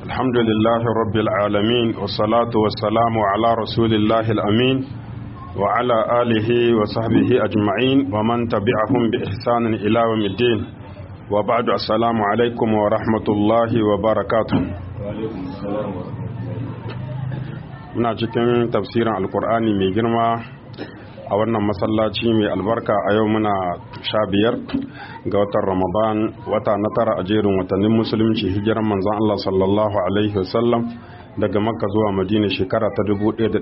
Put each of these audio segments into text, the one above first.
الحمد لله رب العالمين والصلاة والسلام على رسول الله الأمين وعلى آله وصحبه أجمعين ومن تبعهم بإحسان إلى يوم الدين وبعد السلام عليكم ورحمة الله وبركاته muna cikin tafsirin alkur'ani mai girma a wannan masallaci mai albarka a yau muna sha biyar ga watan ramadan wata na tara a jerin watannin musulunci hijiran manzon Allah sallallahu alaihi wasallam daga makka zuwa madina shekara ta 1447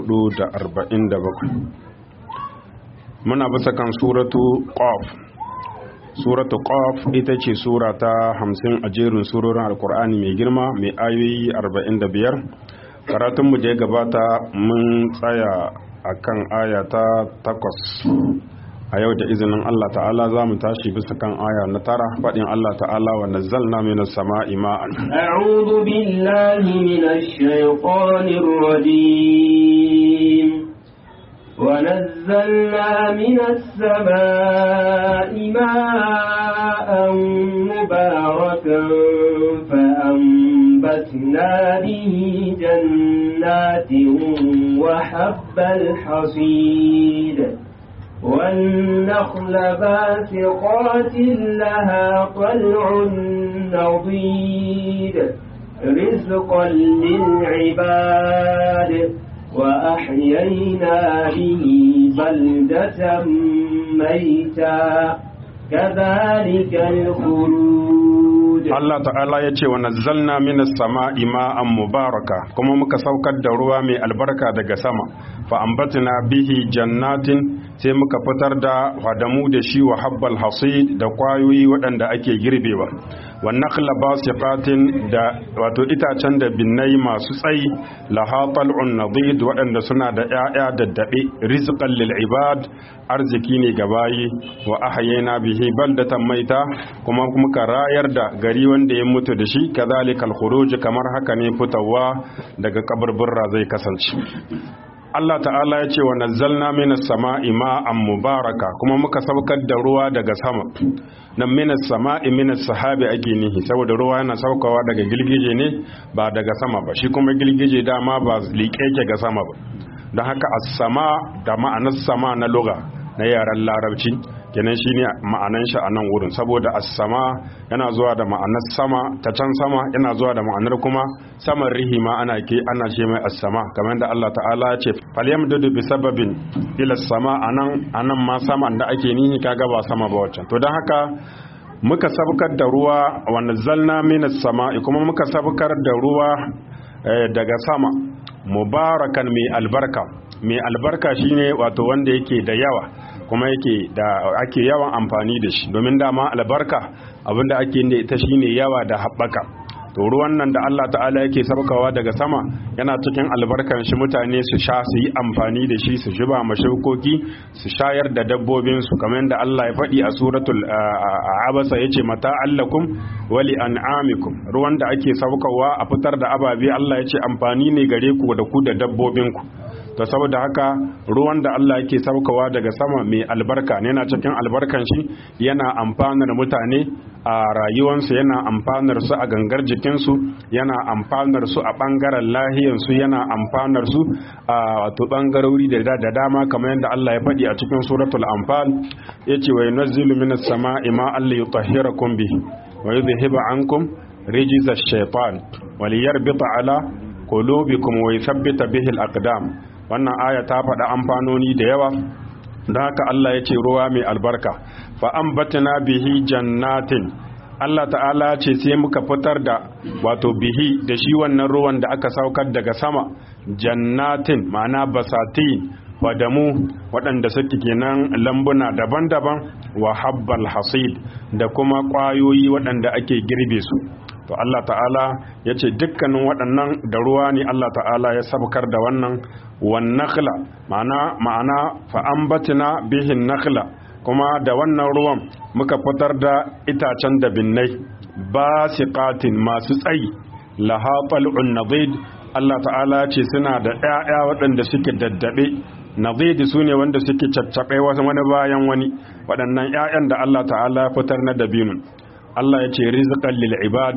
muna bisa kan suratu qaf suratu qaf ita ce sura ta 50 a jerin surorin alkur'ani mai girma mai ayoyi 45 karatunmu da ya gabata mun tsaya a kan aya ta takwas a yau da izinin Allah ta'ala za mu tashi bisa kan aya na tara faɗin Allah ta'ala wa nazzalna minas sama'i ma'an a'udhu billahi minash shaitanir rajim ونزلنا من السماء ماء مباركا فأنبتنا به جنات وحب الحصيد والنخل باسقات لها طلع نضيد رزقا للعباد وأحيينا به بلدة ميتا كذلك الخلود Allah ta'ala ya ce wa nazzalna minas sama'i ma'an mubaraka kuma muka saukar da ruwa mai albarka daga sama fa ambatna bihi jannatin sai muka fitar da hadamu da shi wa habbal hasid da kwayoyi waɗanda ake girbewa wa nakhla basiqatin da wato itacen da binnai masu tsayi laha tal'un nadid waɗanda suna da ƴaƴa daddabe rizqan lil ibad arziki ne ga bayi wa ahyayna bihi baldatan maita kuma muka rayar da gari wanda ya mutu da shi kazalikal khuruj kamar haka ne fitawa daga kaburburra zai kasance Allah ta'ala ya ce wa nazzalna minas sama'i ma'an mubaraka kuma muka saukar da ruwa daga sama nan minas sama'i minas sahabi ake nihi saboda ruwa yana saukawa daga gilgije ne ba daga sama ba shi kuma gilgije dama ba liƙe ke ga sama ba don haka as-sama da ma'anar sama na lugha na yaren larabci kenan shine ma'anan shi a nan wurin saboda as-sama yana zuwa da ma'anar sama ta can sama yana zuwa da ma'anar kuma saman rihima ana ke ana ce mai as-sama kamar da Allah ta'ala ya ce falyamdudu bi sababin ila sama anan anan ma saman da ake nihi kaga ba sama ba waccan to don haka muka sabkar da ruwa wa nazzalna minas sama'i kuma muka sabkar da ruwa daga sama mubarakan mai albarka mai albarka shine wato wanda yake da yawa kuma yake da ake yawan amfani da shi domin dama albarka abinda ake da ita shine yawa da haɓaka to ruwan nan da Allah ta'ala yake sabkawa daga sama yana cikin albarkan shi mutane su sha su yi amfani da shi su zuba mashukoki su shayar da dabbobin su kamar yadda Allah ya faɗi a suratul abasa yace mata allakum wali an'amikum ruwan da ake sabkawa a fitar da ababe Allah yace amfani ne gare ku da ku da dabbobin ku to saboda haka ruwan da Allah yake saukawa daga sama mai albarka ne yana cikin albarkan shi yana amfanar mutane a rayuwansu yana amfanar su a gangar jikinsu yana amfanar su a bangaren lahiyansu yana amfanar su a wato bangarori da da dama kamar yadda Allah ya faɗi a cikin suratul anfal yace wa yunazzilu minas sama'i ma'an liyutahhirakum bihi wa yudhhiba ankum rijza ash-shaytan wa liyarbita ala qulubikum wa yuthabbita bihi al-aqdam wannan aya ta faɗa amfanoni da yawa don haka Allah ya ce ruwa mai albarka fa ambatna bihi jannatin Allah ta'ala ce sai muka fitar da wato bihi da shi wannan ruwan da aka saukar daga sama jannatin ma'ana basatin fadamu waɗanda suke kenan lambuna daban-daban wa habbal hasid da kuma ƙwayoyi waɗanda ake girbe su to Allah ta'ala ya ce dukkanin waɗannan da ruwa ne Allah ta'ala ya sabkar da wannan wan nakhla ma'ana ma'ana fa ambatina bihin nakhla kuma da wannan ruwan muka fitar da itacen da binnai basiqatin masu tsayi laha tal'un nadid Allah ta'ala ce suna da ƴaƴa waɗanda suke daddabe nadid su ne wanda suke caccaɓe wasu wani bayan wani waɗannan ƴaƴan da Allah ta'ala ya fitar na dabinun Allah ya ce rizqan lil ibad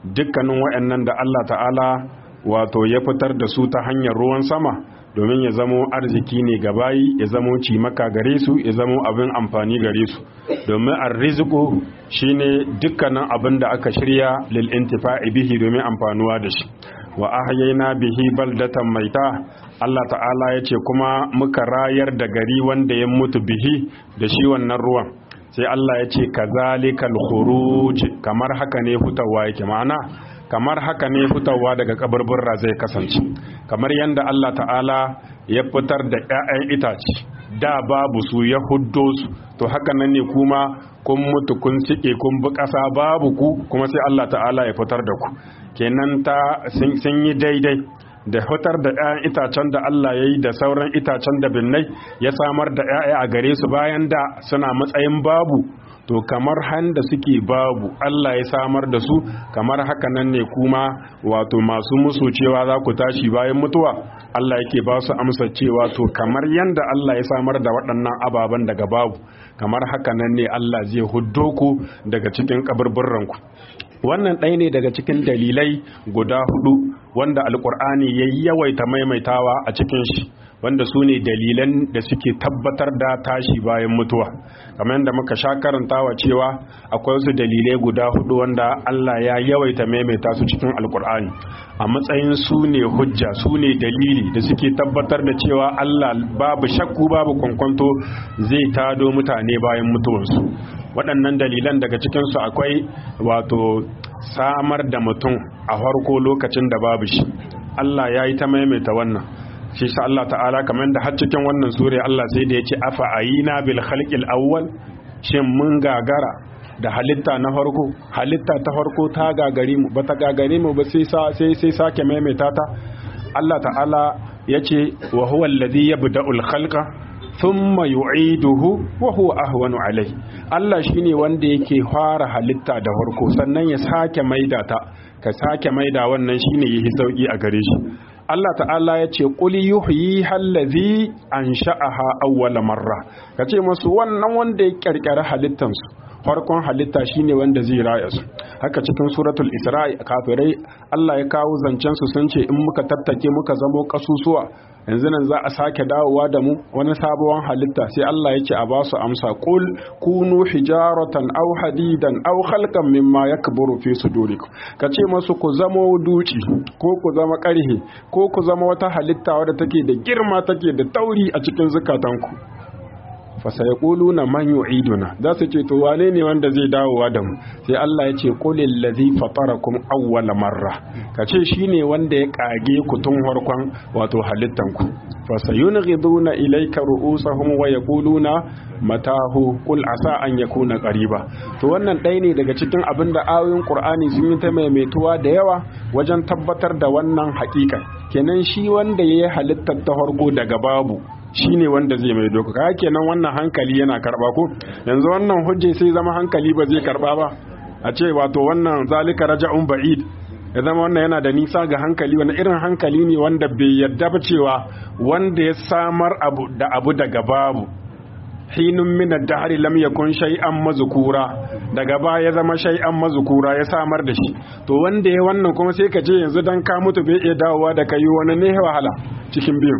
dukkanin waɗannan da Allah ta'ala wato ya fitar da su ta hanyar ruwan sama domin ya zamo arziki ne ga bayi ya zamo cimaka gare su ya zamo abin amfani gare su domin arziku shine dukkanin abin da aka shirya lil intifa'i bihi domin amfanuwa da shi wa ahyayna bihi baldatan maita Allah ta'ala ya ce kuma muka rayar da gari wanda ya mutu bihi da shi wannan ruwan sai Allah ya ce kazalikal khuruj kamar haka ne hutawa yake ma'ana kamar haka ne fitowa daga kaburburra zai kasance kamar yadda Allah ta'ala ya fitar da 'ya'yan itace da babu su ya huddo su to haka nan ne kuma kun mutu kun cike kun bi ƙasa babu ku kuma sai Allah ta'ala ya fitar da ku kenan ta sun yi daidai da fitar da 'ya'yan itacen da Allah ya yi da sauran itacen da binnai ya samar da 'ya'ya a gare su bayan da suna matsayin babu to kamar handa suke babu Allah ya samar da su kamar haka nan ne kuma wato masu musu cewa za ku tashi bayan mutuwa Allah yake ba su amsa cewa to kamar yanda Allah ya samar da waɗannan ababen daga babu kamar haka nan ne Allah zai huddo ku daga cikin kaburburran ku wannan ɗaya ne daga cikin dalilai guda hudu wanda alkur'ani ya yawaita maimaitawa a cikin shi wanda su ne dalilan da suke tabbatar da tashi bayan mutuwa kamar yadda muka sha karantawa cewa akwai wasu dalilai guda hudu wanda Allah ya yawaita maimaita su cikin alkur'ani a matsayin su ne hujja su ne dalili da suke tabbatar da cewa Allah babu shakku babu kwankwanto zai tado mutane bayan mutuwarsu waɗannan dalilan daga cikinsu akwai wato samar da mutum a farko lokacin da babu shi Allah ya yi ta maimaita wannan shi sa Allah ta'ala kamar da har cikin wannan sura Allah sai da ya ce afa ayina bil khalqil awwal shin mun gagara da halitta na farko halitta ta farko ta gagari mu bata gagare mu ba sai sai sai sake maimaita ta Allah ta'ala yace wa huwa alladhi yabda'ul khalqa thumma yu'iduhu wa huwa ahwanu alayhi Allah shine wanda yake fara halitta da farko sannan ya sake maida ta ka sake maida wannan shine yi sauki a gare shi Allah ta'ala ya ce ƙuli yuhyi hallazi an sha'aha awwala marra ka ce masu wannan wanda ya ƙirƙiri halittansu farkon halitta shine wanda zai raya su haka cikin suratul isra'i kafirai Allah ya kawo zancen su sun ce in muka tattake muka zamo kasusuwa yanzu nan za a sake dawowa da mu wani sabuwar halitta sai Allah ya ce a ba su amsa qul kunu hijaratan aw hadidan aw khalqan mimma yakburu fi sudurikum ka ce masu ku zamo duci ko ku zama karhe ko ku zama wata halitta wadda take da girma take da tauri a cikin zukatanku fasayaquluna man yu'iduna za su ce to wane ne wanda zai dawowa da mu sai Allah ya ce qulil ladhi fatarakum awwala marra kace shine wanda ya kage ku tun farkon wato halittan ku fasayunghiduna ilayka ru'usahum wa yaquluna matahu qul asa an yakuna qariba to wannan ɗaya ne daga cikin abin da ayoyin Qur'ani sun yi ta maimaituwa da yawa wajen tabbatar da wannan haƙiƙa kenan shi wanda yayi halittar ta farko daga babu shi ne wanda zai mai doka ka kenan wannan hankali yana karba ko yanzu wannan hujje sai zama hankali ba zai karba ba a ce wato wannan zalika raja'un ba'id ya zama wannan yana da nisa ga hankali wani irin hankali ne wanda bai yadda ba cewa wanda ya samar abu da abu daga babu hinun min ad-dahri lam yakun shay'an mazkura daga baya ya zama shay'an mazkura ya samar da shi to wanda ya wannan kuma sai ka ce yanzu dan ka mutu bai iya dawowa da kai wani ne wahala cikin biyu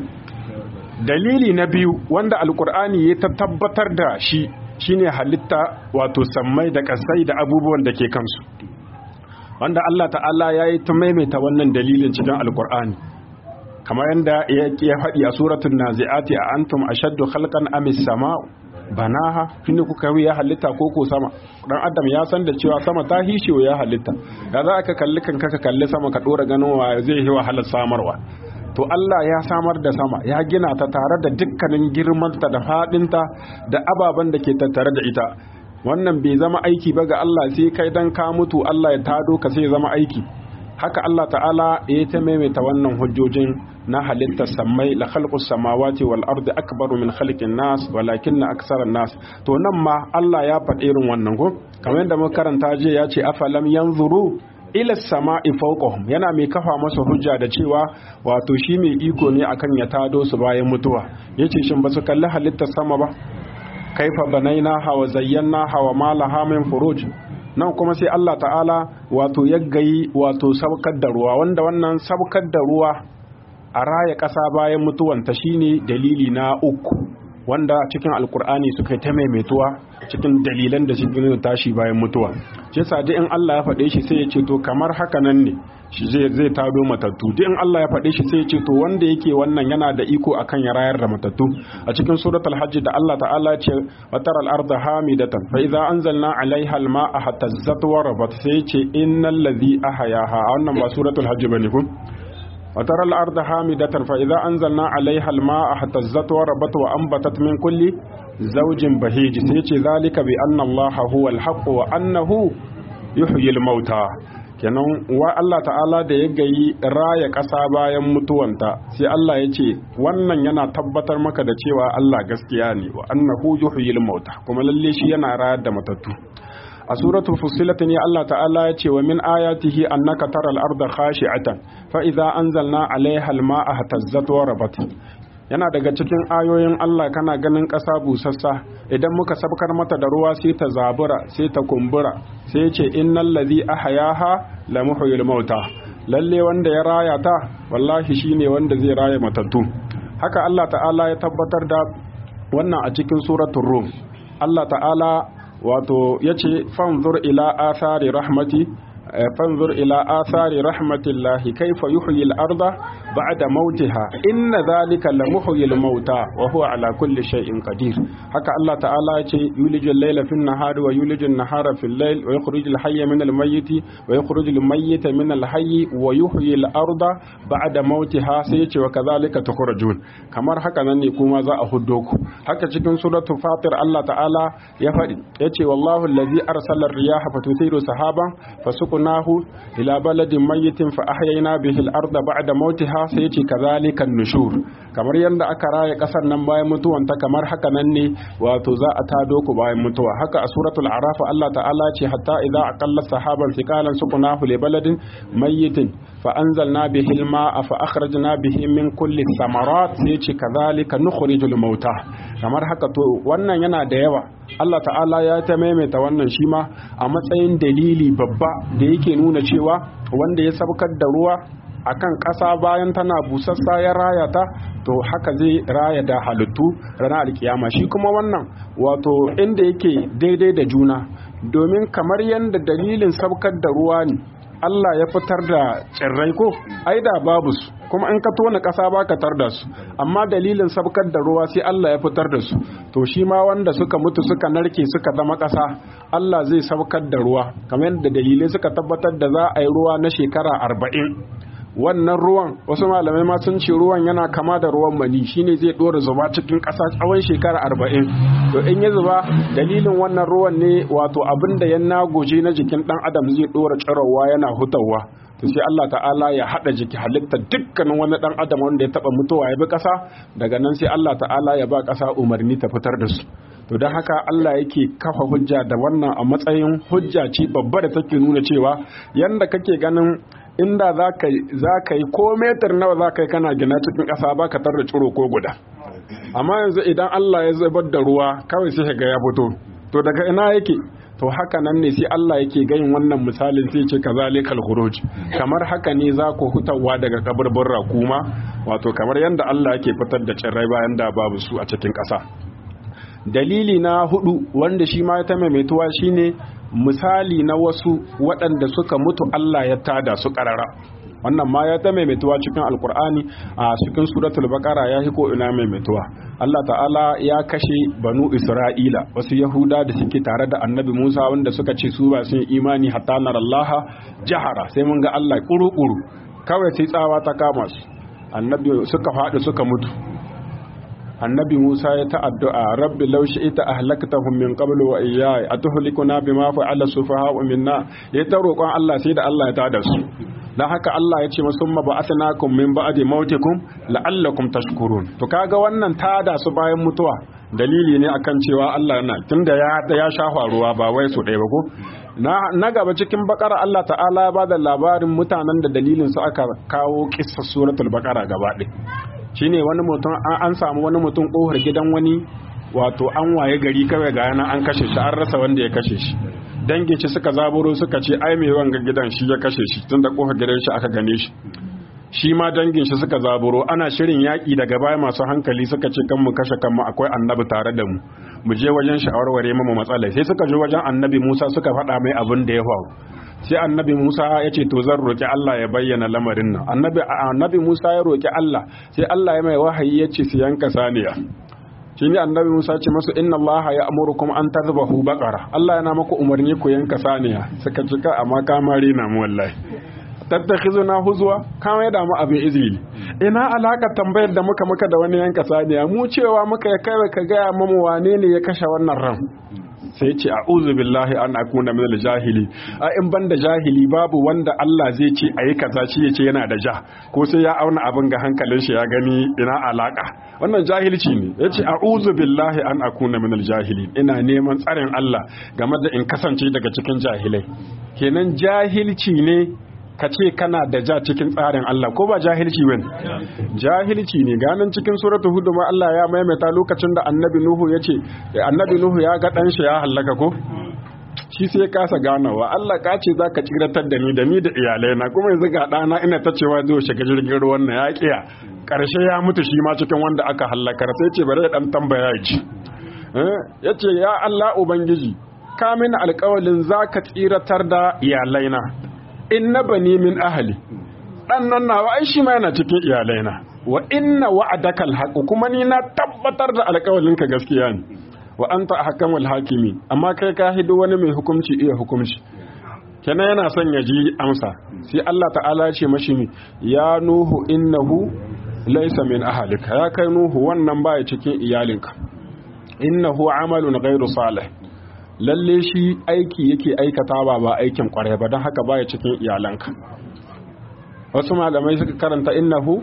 dalili na biyu wanda alkur'ani ya ta tabbatar da shi shine halitta wato sammai da kasai da abubuwan da ke kansu wanda Allah ta'ala ya yi ta maimaita wannan dalilin cikin alkur'ani kamar yadda ya faɗi a suratun nazi'ati a antum ashaddu khalqan amis sama banaha shine kuka ya halitta ko ko sama dan adam ya san da cewa sama ta hishiyo ya halitta da za ka kalli kanka ka kalli sama ka dora ganin wa zai yi wahalar samarwa to Allah ya samar da sama ya gina ta tare da dukkanin girmanta da faɗinta da ababen da ke tattare da ita wannan bai zama aiki ba ga Allah sai kai dan ka mutu Allah ya tado ka sai zama aiki haka Allah ta'ala ya ta maimaita wannan hujjojin na halittar sammai la khalqus samawati wal ardi akbaru min khalqin nas walakinna aktharan nas to nan ma Allah ya faɗi irin wannan ko kamar yadda muka karanta je ya ce afalam yanzuru ila sama'i fawqahum yana mai kafa masa hujja da cewa wato shi mai iko ne akan ya tado su bayan mutuwa yace shin ba su kalli halittar sama ba kaifa banaina hawa zayyana hawa malaha min furuj nan kuma sai Allah ta'ala wato ya gayi wato sabkar da ruwa wanda wannan sabkar da ruwa a raya ƙasa bayan mutuwanta shine dalili na uku wanda cikin alkur'ani suka ta maimaituwa cikin dalilan da suke nuna tashi bayan mutuwa shi yasa duk in Allah ya faɗe shi sai ya ce to kamar haka nan ne shi zai zai tado matattu duk in Allah ya faɗe shi sai ya ce to wanda yake wannan yana da iko akan ya rayar da matattu a cikin suratul hajj da Allah ta'ala ya ce wa taral arda hamidatan fa idza anzalna alaiha alma'a hatazzat wa rabat sai ya ce innal ladhi ahyaha wannan ba suratul hajj bane ko وترى الأرض حامدة فإذا أنزلنا عليها الماء اهتزت وربت وأنبتت من كل زوج بهيج سيتي ذلك بأن الله هو الحق وأنه يحيي الموتى kenan wa Allah ta'ala da ya gayi raya ƙasa bayan mutuwanta sai Allah ya ce wannan yana tabbatar maka da cewa Allah gaskiya ne wa annahu yuhyil mauta kuma lalle shi yana rayar da matattu a suratul fussilat ne Allah ta'ala ya ce wa min ayatihi annaka taral arda khashi'atan fa idza anzalna 'alayha al-ma'a hatazzat wa rabat yana daga cikin ayoyin Allah kana ganin ƙasa busassa idan muka sabkar mata da ruwa sai ta zabura sai ta kumbura sai ce innal ladhi ahyaha la muhyil mauta lalle wanda ya raya ta wallahi shine wanda zai raya matattu haka Allah ta'ala ya tabbatar da wannan a cikin suratul rum Allah ta'ala wato ya ce fanzur ila athari rahmati fanzur ila athari rahmatillahi kaifa yuhyi al-arda ba'da mautiha inna dhalika la muhyi al-mauta wa huwa ala kulli shay'in qadir haka Allah ta'ala ya ce yuliju al-layla fi an-nahari wa yuliju an-nahara fi al-layl wa yukhriju al-hayya min al-mayyit wa yukhriju al-mayyita min al-hayy wa yuhyi al-arda ba'da mautiha sai ya ce wa kadhalika tukhrajun kamar haka nan ne kuma za a huddo ku haka cikin suratul fatir Allah ta'ala ya faɗi yace wallahu allazi arsala ar-riyaha fatuthiru sahaban fasuqnahu ila baladin mayyitin fa ahyayna bihi al-arda ba'da mautiha sai yace kadhalika an-nushur kamar yanda aka raya kasar nan bayan mutuwan ta kamar haka nan ne wato za a tado ku bayan mutuwa haka a suratul araf Allah ta'ala ce hatta idza aqalla sahaban thiqalan suqnahu li baladin mayyitin fa anzalna bihi al-ma'a fa akhrajna bihi min kulli thamarat sai yace kadhalika nukhrijul mauta kamar haka to wannan yana da yawa Allah ta'ala ya ta maimaita wannan shi ma a matsayin dalili babba da yake nuna cewa wanda ya sabkar da ruwa akan ƙasa bayan tana busassa ya raya ta to haka zai raya da halittu ranar alkiyama shi kuma wannan wato inda yake daidai da juna domin kamar yadda dalilin sabkar da ruwa ne Allah ya fitar da tsirrai ko ai da babu su kuma in ka tona ƙasa ba ka tar da su amma dalilin sabkar da ruwa sai Allah ya fitar da su to shi ma wanda suka mutu suka narke suka zama ƙasa Allah zai sabkar da ruwa kamar yadda dalilai suka tabbatar da za a yi ruwa na shekara arba'in wannan ruwan wasu malamai ma sun ce ruwan yana kama da ruwan mani shine zai dora zuba cikin ƙasa tsawon shekara arba'in to in ya zuba dalilin wannan ruwan ne wato abin da ya nagoje na jikin ɗan adam zai dora tsirowa yana hutawa to sai Allah ta'ala ya haɗa jiki halitta dukkanin wani ɗan adam wanda ya taɓa mutuwa ya bi ƙasa daga nan sai Allah ta'ala ya ba ƙasa umarni ta fitar da su to don haka Allah yake kafa hujja da wannan a matsayin hujja ce babba da take nuna cewa yanda kake ganin inda za ka yi ko metar nawa za ka yi kana gina cikin ƙasa ba ka tarda ciro ko guda amma yanzu idan Allah ya zubar da ruwa kawai sai ga ya fito to daga ina yake to haka nan ne sai Allah yake gayin wannan misalin sai ce kazalikal khuruj kamar haka ne za ku hutawa daga kaburburra kuma wato kamar yanda Allah yake fitar da cirrai bayan da babu su a cikin ƙasa dalili na hudu wanda shi ma ta maimaituwa shine misali na wasu waɗanda suka mutu Allah ya tada su ƙarara wannan ma ya ta maimaituwa cikin alkur'ani a cikin suratul baqara ya ko ina maimaituwa Allah ta'ala ya kashe banu isra'ila wasu yahuda da suke tare da annabi Musa wanda suka ce su ba sun imani hatta narallaha jahara sai mun ga Allah kuru-kuru kawai sai tsawa ta kama su annabi suka faɗi suka mutu annabi Musa ya ta addu'a rabbi law shi'ta ahlaktahum min qablu wa iyaya atuhlikuna bima fa'ala sufaha'u minna ya ta roƙon Allah sai da Allah ya tada su dan haka Allah ya ce masumma ba'athnakum min ba'di mautikum la'allakum tashkurun to kaga wannan tada su bayan mutuwa dalili ne akan cewa Allah yana tunda ya ya shafa ruwa ba wai su ɗaya ba ko na, na gaba cikin bakara Allah ta'ala ya bada labarin mutanen da dalilin su aka kawo kissa suratul bakara gaba ɗaya shine wani mutum an samu wani mutum kohar gidan wani wato an waye gari kawai ga yana an kashe shi an rasa wanda ya kashe shi dangin shi suka zaburo suka ce ai mai wanga gidan shi ya kashe shi tunda kofar gidan shi aka gane shi shi ma dangin shi suka zaburo ana shirin yaƙi daga baya masu hankali suka ce kan mu kashe kanmu akwai annabi tare da mu mu je wajen shawarware mu matsala sai suka je wajen annabi Musa suka faɗa mai abin da ya faru sai annabi Musa ya ce to zan roki Allah ya bayyana lamarin nan annabi annabi Musa ya roki Allah sai Allah ya mai wahayi ya ce su yanka saniya shi ne annabi Musa ce masu inna Allah ya amurukum an tazbahu baqara Allah yana maku umarni ku yanka saniya suka cika amma kamari na mu wallahi tattakhizuna huzwa kama ya damu abin izini ina alaka tambayar da muka muka da wani yanka saniya mu cewa muka ya kai ka gaya mamu wane ne ya kashe wannan ran sai ce a'udhu billahi an akuna min jahili a in banda jahili babu wanda Allah zai ce ayi kaza shi yace yana da ja ko sai ya auna abin ga hankalin shi ya gani ina alaka wannan jahilci ne yace a'udhu billahi an akuna min jahili ina neman tsarin Allah game da in kasance daga cikin jahilai kenan jahilci ne ka ce kana da ja cikin tsarin Allah ko ba jahilci bane jahilci ne ganin cikin suratul hud ma Allah ya maimaita lokacin da annabi nuhu ya ce annabi nuhu ya ga dan shi ya halaka ko shi sai kasa ganawa Allah ka ce zaka tsiratar da ni da ni da iyalai na kuma yanzu ga dana ina ta cewa zai shiga jirgin ruwan na ya kiya karshe ya mutu shi ma cikin wanda aka halakar sai ce bari dan tambaya ji yace ya Allah ubangiji ka mini alƙawalin zaka tsiratar da iyalaina inna bani min ahli dan nan nawa ai shi ma yana cikin iyalaina wa inna wa'adaka alhaq kuma ni na tabbatar da alƙawalin ka gaskiya ne wa anta ahkamul hakimi amma kai ka hidu wani mai hukunci iya hukunci kenan yana son ya ji amsa sai Allah ta'ala ya ce mashi mi ya nuhu innahu laysa min ahlika ya kai nuhu wannan baya cikin iyalinka innahu amalun ghairu salih lalle shi aiki yake aikata ba ba aikin kwarai ba don haka baya cikin iyalanka wasu malamai suka karanta innahu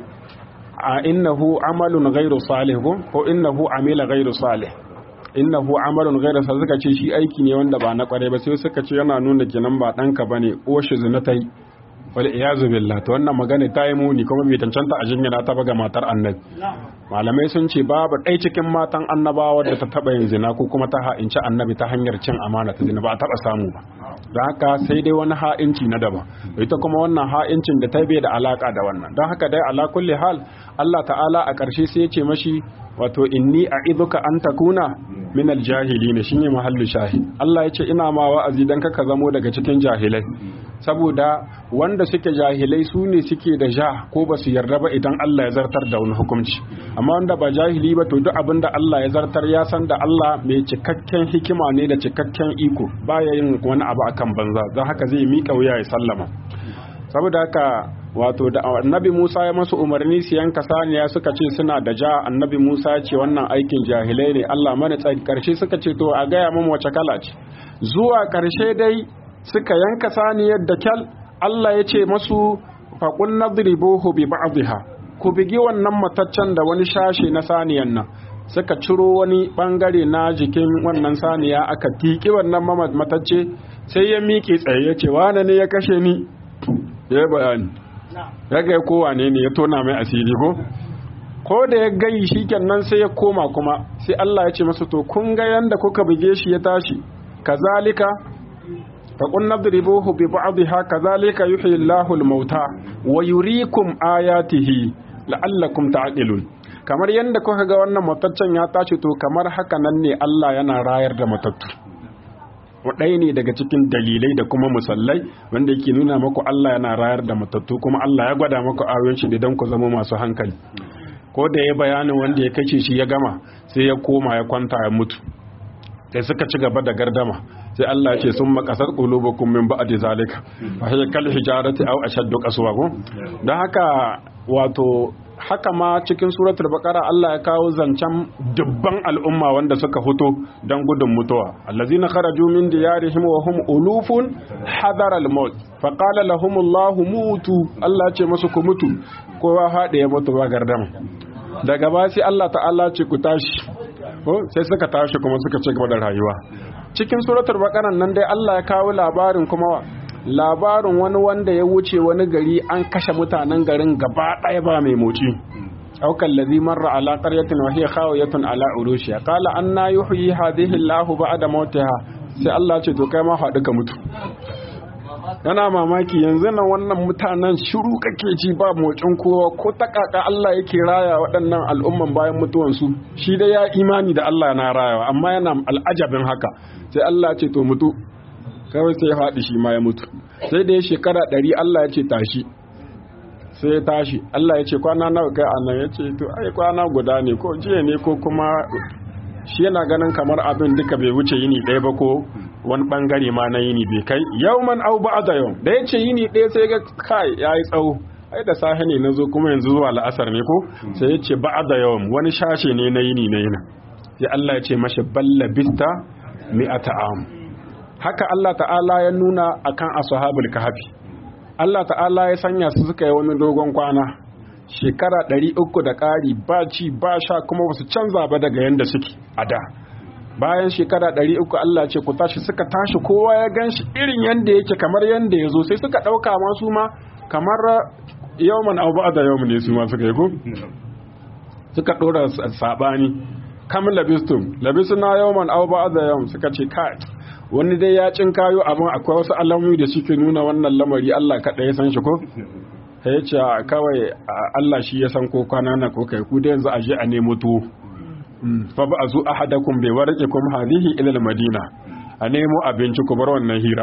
a innahu amalun ghairu salih ko innahu amila ghairu salih innahu amalun ghairu salih suka ce shi aiki ne wanda ba na kwarai ba sai suka ce yana nuna kenan ba danka bane ko shi zina tai wal iyazu billah to wannan magana ta yi muni kuma bai tantanta a jinyana ta ga matar annabi malamai sun ce babu ɗai cikin matan annabawa da ta taɓa yin zina ko kuma ta ha'inci annabi ta hanyar cin amana ta zina ba a taɓa samu ba don haka sai dai wani ha'inci na daban ita kuma wannan ha'incin da ta bai da alaka da wannan don haka dai ala kulli hal Allah ta'ala a ƙarshe sai ya ce mashi wato inni a'iduka an takuna min aljahilin shine mahallu shahid Allah ya ce ina ma wa'azi dan kaka zamo daga cikin jahilai saboda wanda suke jahilai su ne suke da ja ko ba su yarda ba idan Allah ya zartar da wani hukunci amma wanda ba jahili ba to duk abin da Allah ya zartar ya san da Allah mai cikakken hikima ne da cikakken iko baya yin wani abu akan banza don haka zai miƙa wuya ya sallama saboda haka wato da annabi Musa ya masu umarni su yanka saniya suka ce suna da ja annabi Musa ya ce wannan aikin jahilai ne Allah mana tsari karshe suka ce to a gaya mun wace kala ce zuwa karshe dai suka yanka saniyar da kyal Allah ya ce masu faƙun nadribuhu bi ba'dha ku bigi wannan mataccen da wani shashe na saniyan nan suka ciro wani bangare na jikin wannan saniya aka tiki wannan matacce sai ya miƙe tsaye ya ce wane ne ya kashe ni ya bayani ya ga kowa ne ne ya tona mai asiri ko ko da ya gayi shi kenan sai ya koma kuma sai Allah ya ce masa to kun ga yanda kuka buge shi ya tashi kazalika فقل نضربوه ببعضها كذلك يحيي الله الموتى ويريكم آياته لعلكم تعقلون kamar yadda kuka ga wannan mataccen ya tashi to kamar haka nan ne Allah yana rayar da matattu ɗaya ne daga cikin dalilai da kuma musallai wanda yake nuna maku Allah yana rayar da matattu kuma Allah ya gwada maku ayoyin shi don ku zama masu hankali ko da ya bayanin wanda ya kace shi ya gama sai ya koma ya kwanta ya mutu sai suka ci gaba da gardama sai Allah ce sun makasar qulubukum min ba'di zalika fa hiya kal hijarati aw ashaddu qaswa ko dan haka wato haka ma cikin suratul baqara Allah ya kawo zancen dubban al'umma wanda suka fito dan gudun mutuwa allazina kharaju min diyarihim wa hum ulufun hadara al-maut fa qala lahum Allah mutu Allah ce musu ku mutu kowa hade ya mutu ba gardama daga ba sai Allah ta'ala ce ku tashi ko sai suka tashi kuma suka ci gaba da rayuwa cikin suratul baqara nan dai Allah ya kawo labarin kuma labarin wani wanda ya wuce wani gari an kashe mutanen garin gaba ɗaya ba mai moci aukan lazi marra ala qaryatin wa hiya khawiyatun ala urushiha qala anna yuhyi hadhihi Allahu ba'da mautiha sai Allah ce to kai ma faɗi ka mutu yana mamaki yanzu nan wannan mutanen shiru kake ji ba motsin kowa ko ta kaka Allah yake raya waɗannan al'umman bayan mutuwansu shi dai ya imani da Allah na rayawa amma yana al'ajabin haka sai Allah ce to mutu kawai sai ya faɗi shi ma ya mutu sai da ya shekara ɗari Allah ya ce tashi sai ya tashi Allah ya ce kwana nawa kai anan ya ce to ai kwana guda ne ko jiya ne ko kuma shi yana ganin kamar abin duka bai wuce yini ɗaya ba ko wani bangare ma na yini bai kai yauman au ba'da yau da ya ce yini ɗaya sai ga kai yayi tsawo ai da safe ne nazo kuma yanzu zuwa la'asar ne ko sai ya ce ba'da yau wani shashe ne na yini na yini sai Allah ya ce mashi balla bista mi'ata am haka Allah ta'ala ya nuna akan ashabul kahfi Allah ta'ala ya sanya su suka yi wani dogon kwana shekara ɗari uku da ƙari ba ci ba sha kuma ba su canza ba daga yadda suke a da bayan shekara ɗari uku Allah ce ku tashi suka tashi kowa ya gan shi irin yadda yake kamar yadda ya zo sai suka ɗauka masu ma kamar yawman abu da yawman ne su ma suka yi ko suka ɗora saɓani kam labistum labisuna yawman abu da yawman suka ce kai wani dai ya cin kayo abin akwai wasu alamomi da suke nuna wannan lamari Allah kaɗai ya san shi ko ya ce kawai Allah shi ya san ko kwana na ko kai ku da yanzu aje a nemo tuwo fa ba azu ahadakum bi warqikum hadhihi ila madina a nemo abinci ku bar wannan hira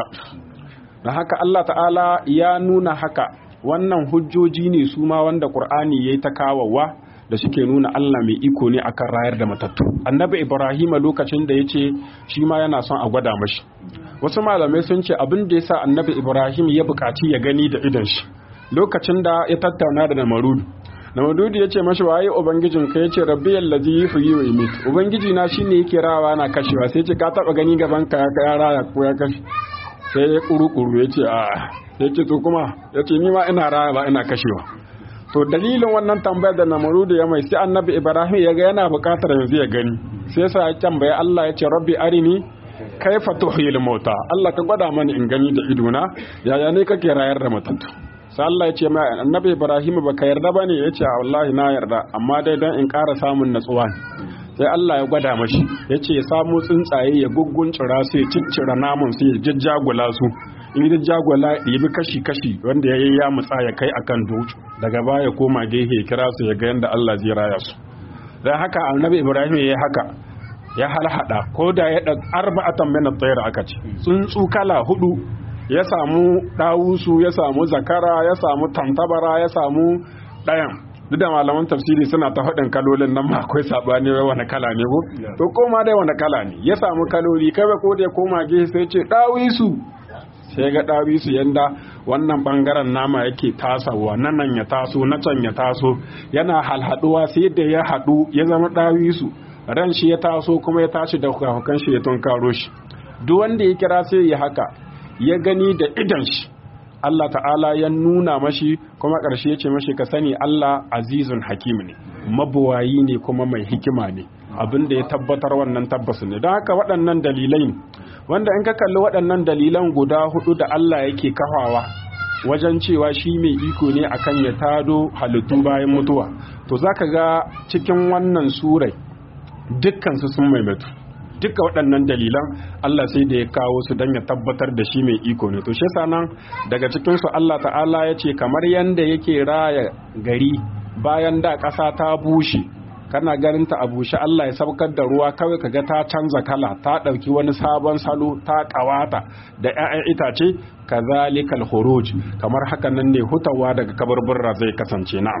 dan haka Allah ta'ala ya nuna haka wannan hujjoji ne su ma wanda Qur'ani yayi ta kawawa da suke nuna Allah mai iko ne akan rayar da matattu annabi Ibrahim lokacin da yace shi ma yana son a gwada mashi wasu malamai sun ce abin da yasa annabi Ibrahim ya buƙaci ya gani da idan shi lokacin da ya tattauna da Namarudu Namarudu ya ce mashi waye ubangijin ka ya ce rabbi yallazi yuhyi wa yumit ubangiji na shine yake rawa na kashewa sai ce ka taba gani gaban ka ya raya ko ya kashe sai ya kuru-kuru ya ce a ya ce to kuma ya ce ni ma ina raya ba ina kashewa to dalilin wannan tambayar da Namarudu ya mai sai annabi Ibrahim ya ga yana buƙatar yanzu ya gani sai yasa ya tambaye Allah ya ce rabbi arini kaifa tuhyil mauta Allah ka gwada mani in gani da idona yaya ne kake rayar da matattu sai Allah ya ce mai annabi Ibrahim baka yarda bane ya ce wallahi na yarda amma dai dan in ƙara samun natsuwa sai Allah ya gwada mashi ya ce ya samu tsuntsaye ya gugguncira su ya ciccira namun su ya jajjagula su in ya jagwala ya bi kashi-kashi wanda ya yi ya mutsa ya kai akan dutse daga baya koma gehe ya kira su ya ga yadda Allah zai raya su dan haka annabi Ibrahim ya yi haka ya halhada ko da ya ɗan arba'atan min at-tayr aka ce tsuntsu kala hudu ya samu ɗawusu ya samu zakara ya samu tantabara ya samu ɗayan duk da malaman tafsiri suna ta faɗin kalolin nan ma akwai saɓani wai wani kala ne ko to koma dai wani kala ne ya samu kaloli kai ko da ya koma gehe sai ce ɗawisu sai ga ɗawisu yanda wannan ɓangaren nama yake tasawa nan nan ya taso na can ya taso yana halhaɗuwa sai da ya haɗu ya zama ɗawisu ran shi ya taso kuma ya tashi da hukan shi ya tunkaro shi duk wanda ya kira sai ya haka ya gani da idan shi Allah ta'ala ya nuna mashi kuma ƙarshe ya ce mashi ka sani Allah azizun hakim ne mabuwayi ne kuma mai hikima ne abin da ya tabbatar wannan tabbas ne don haka waɗannan dalilai wanda in ka kalli waɗannan dalilan guda hudu da Allah yake kafawa wajen cewa shi mai iko ne akan ya tado halittu bayan mutuwa to zaka ga cikin wannan surai dukkan su sun maimaitu duka waɗannan dalilan Allah sai da ya kawo su don ya tabbatar da shi mai iko ne to shi nan daga cikinsu Allah ta'ala ya ce kamar yadda yake raya gari bayan da ƙasa ta bushe kana ganin ta a bushe Allah ya saukar da ruwa kawai kaga ta canza kala ta ɗauki wani sabon salo ta ƙawata da 'ya'yan itace kazalikal khuruj kamar haka nan ne hutawa daga kaburburra zai kasance na'am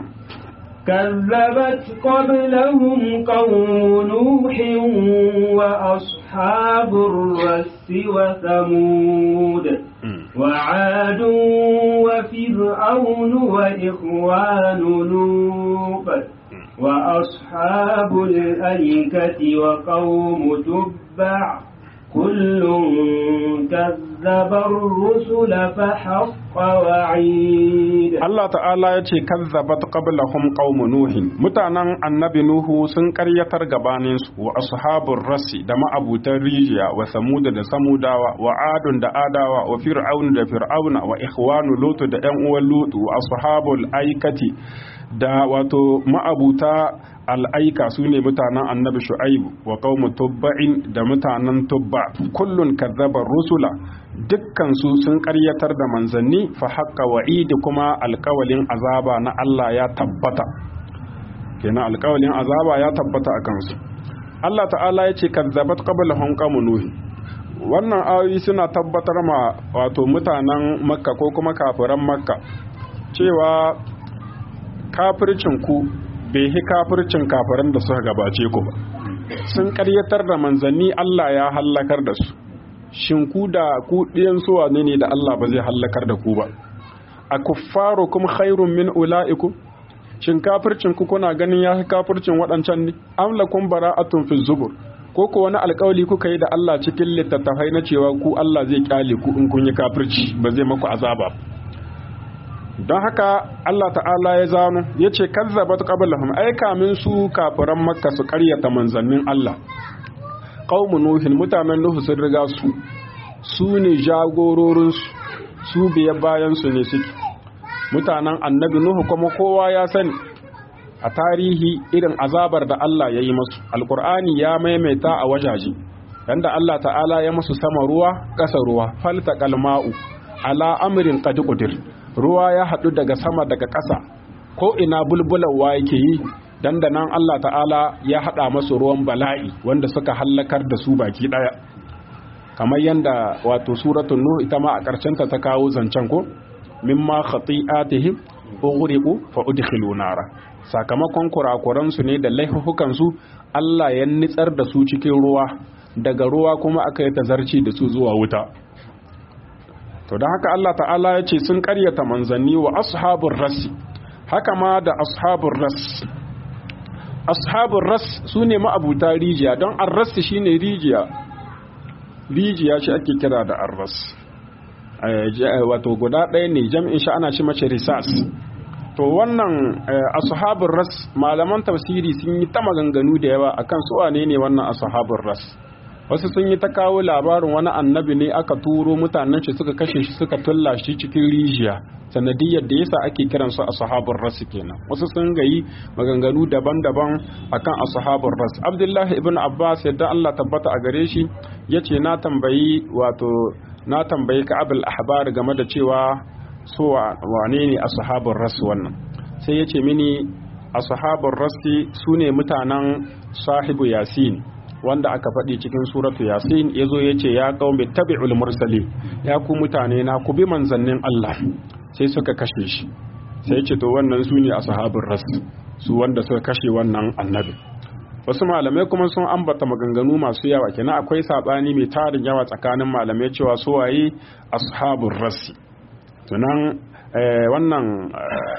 كذبت قبلهم قوم نوح وأصحاب الرس وثمود وعاد وفرعون وإخوان لوط وأصحاب الأيكة وقوم تبع كل كذب الرسل فحق ووعيد Allah ta'ala ya ce kazzabat qablahum qaumu nuhin mutanen annabi nuhu sun karyatar gabanin su wa ashabur rasi da ma'abutan rijiya wa samud da samudawa wa adun da adawa wa fir'aun da fir'auna wa ikhwanu lutu da yan uwan lutu wa ashabul aikati da wato ma'abuta al'aika su ne mutanen annabi shu'aibu wa qaumu tubba'in da mutanen tubba kullun kazzaba rusula dukkan su sun karyatar da manzanni fa haqqa wa'idi kuma alƙawalin azaba na Allah ya tabbata kenan alƙawalin azaba ya tabbata a kansu Allah ta'ala ya ce kazzabat qablahum qaumun nuh wannan ayoyi suna tabbatar ma wato mutanen makka ko kuma kafiran makka cewa kafircin ku bai hi kafircin kafiran da suka gabace ku ba sun karyatar da manzanni Allah ya hallakar da su shin ku da ku ɗiyan suwa ne ne da Allah ba zai hallakar da ku ba a kuffarukum khairun min ula'ikum shin kafircin ku kuna ganin ya kafircin waɗancan ne am lakum bara'atun fi zubur ko ko wani alƙawli kuka yi da Allah cikin littattafai na cewa ku Allah zai kyale ku in kun yi kafirci ba zai maku azaba don haka Allah ta'ala ya zano ya ce kazzabat qablahum ai kamin su kafiran makka su ƙaryata manzannin Allah qaumu nuhin mutanen nuhu sun riga su su ne jagororin su su biya bayan su ne suke mutanen annabi nuhu kuma kowa ya sani a tarihi irin azabar da Allah ya yi masu alkur'ani ya maimaita a wajaje yanda Allah ta'ala ya masu sama ruwa ƙasa ruwa falta kalma'u ala amrin qad qudir ruwa ya haɗu daga sama daga ƙasa ko ina bulbulawa yake yi dan da nan Allah ta'ala ya haɗa masu ruwan bala'i wanda suka hallakar da su baki ɗaya kamar yanda wato suratul nuh ita ma a ƙarshen ta ta kawo zancen ko mimma khati'atihim ughriqu fa udkhilu nara sakamakon kurakuransu ne da laifukansu Allah ya nitsar da su cikin ruwa daga ruwa kuma aka yi tazarci da su zuwa wuta to don haka Allah ta'ala ya ce sun karyata manzanni wa ashabun ras haka ma da ashabun ras ashabun ras su ne ma'abuta rijiya don arras shi ne rijiya rijiya shi ake kira da arras wato guda ɗaya ne jam'in shi ana shi mace risas to wannan ashabun ras malaman tafsiri sun yi ta maganganu da yawa akan su wane ne wannan ashabun ras wasu sun yi ta kawo labarin wani annabi ne aka turo mutanen shi suka kashe shi suka tulla shi cikin rijiya sanadiyar da yasa ake kiran su ashabun ras kenan wasu sun gayi maganganu daban-daban akan ashabun ras abdullahi ibn abbas yadda Allah tabbata a gare shi yace na tambayi wato na tambayi ka abul ahbar game da cewa so wane ne ashabun ras wannan sai yace mini ashabun rasi sune mutanen sahibu yasin wanda aka faɗi cikin suratu yasin ya zo ya ce ya ƙaume tabi'ul mursali ya ku mutane na ku bi manzannin Allah sai suka kashe shi sai ce to wannan su ne a sahabin ras su wanda suka kashe wannan annabi wasu malamai kuma sun ambata maganganu masu yawa kenan akwai sabani mai tarin yawa tsakanin malamai cewa su waye ashabul rasi tunan wannan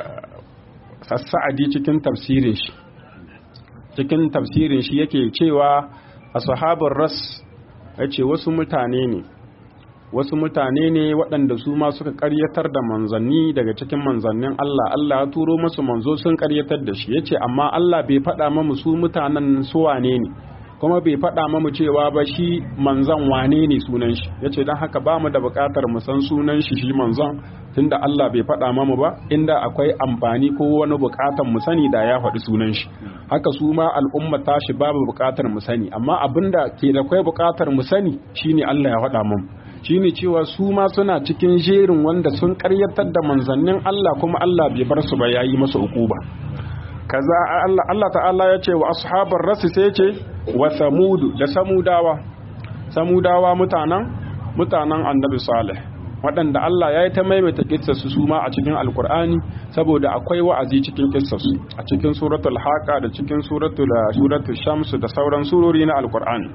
sassa'adi cikin tafsirin shi cikin tafsirin shi yake cewa ashabul ras yace wasu mutane ne wasu mutane ne waɗanda su ma suka ƙaryatar da manzanni daga cikin manzannin Allah Allah ya turo masu manzo sun ƙaryatar da shi yace amma Allah bai faɗa mamu su mutanen su wane ne kuma bai faɗa mamu cewa ba shi manzan wane ne sunan shi yace dan haka ba mu da buƙatar mu san sunan shi shi manzan tunda Allah bai faɗa mamu ba inda akwai amfani ko wani buƙatar mu sani da ya faɗi sunan shi haka su ma al'umma tashi babu buƙatar mu sani amma abinda ke da kai buƙatar mu sani shine Allah ya faɗa mamu shine cewa su ma suna cikin jerin wanda sun karyatar da manzannin Allah kuma Allah bai bar su ba yayi masa ukuba kaza Allah Allah ta'ala ya ce wa ashabar rasi sai ya ce wa samudu da samudawa samudawa mutanen mutanen annabi salih waɗanda Allah ya yi ta maimaita kissarsu su ma a cikin alkur'ani saboda akwai wa'azi cikin kissarsu a cikin suratul haqa da cikin suratul suratul shams da sauran surori na alkur'ani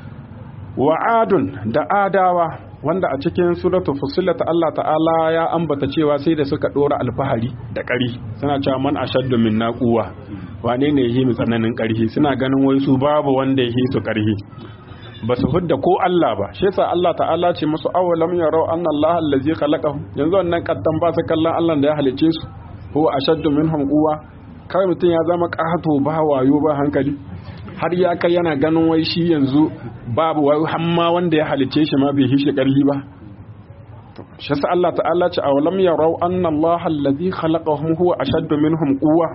wa'adun da adawa wanda a cikin suratul fusilat Allah ta'ala ya ambata cewa sai da suka dora alfahari da ƙari suna cewa man ashaddu min naquwa wane ne yi mu tsananin ƙarhi suna ganin wai su babu wanda yi su ƙarhi ba su hudda ko Allah ba shi yasa Allah ta'ala ce musu awalam yarau anna Allah allazi khalaqahum yanzu wannan kaddan ba su kallon Allah da ya halice su huwa ashaddu minhum quwwa kai mutum ya zama ƙato ba wayo ba hankali har ya kai yana ganin wai shi yanzu babu wayo hamma wanda ya halice shi ma bai hishi ƙarfi ba shi yasa Allah ta'ala ce awalam yarau anna Allah allazi khalaqahum huwa ashaddu minhum quwwa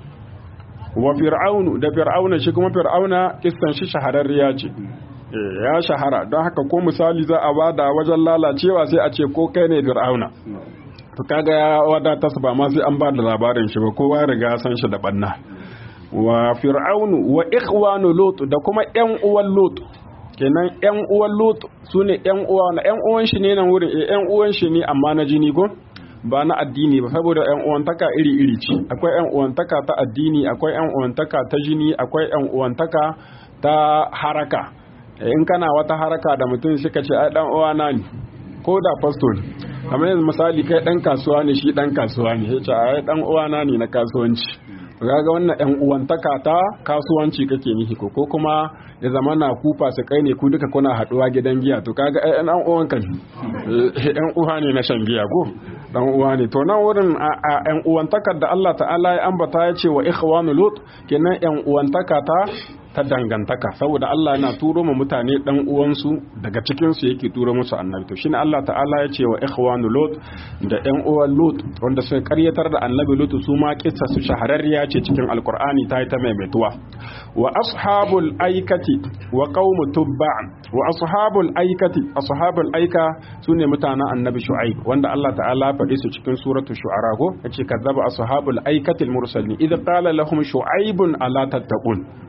wa fir'aunu da fir'auna shi kuma fir'auna kissan shi shahararriya ce ya shahara don haka ko misali za a bada wajen lalacewa sai a ce ko kai ne fir'auna to kaga ya wadata ba ma sai an ba da labarin shi ba kowa riga san shi da banna wa fir'aunu wa ikhwanu lut da kuma yan uwan lut kenan yan uwan lut sune yan uwa na yan uwan shi ne nan wurin eh yan uwan shi ne amma na jini ko ba na addini ba saboda yan uwantaka iri iri ce akwai yan uwantaka ta addini akwai yan uwantaka ta jini akwai yan uwantaka ta haraka in kana wata haraka da mutum suka ce ai dan uwana ne ko da pastor kamar yanzu misali kai dan kasuwa ne shi dan kasuwa ne yace ai dan uwana ne na kasuwanci kaga wannan yan uwantaka ta kasuwanci kake nihi ko ko kuma ya zama na kufa su kai ne ku duka kuna haduwa gidan giya to kaga ai dan uwan kan yan uwa ne na shan giya ko dan uwa ne to nan wurin a yan uwantakar da Allah ta'ala ya ambata ya ce wa ikhwanu lut kenan yan uwantaka ta ta dangantaka saboda Allah yana turo ma mutane dan uwansu daga cikin su yake turo musu annabi to shine Allah ta'ala ya ce wa ikhwanu lut da yan uwan lut wanda suka karyatar da annabi lut su ma kissa su shahararriya ce cikin alqur'ani ta yi ta maimaituwa wa ashabul aikati wa qaumu tubba wa ashabul aikati ashabul aika sune mutanen annabi shu'aib wanda Allah ta'ala faɗi su cikin suratul shu'ara ko yace kazzaba ashabul aikati al-mursalin idh qala lahum shu'aibun ala tattaqun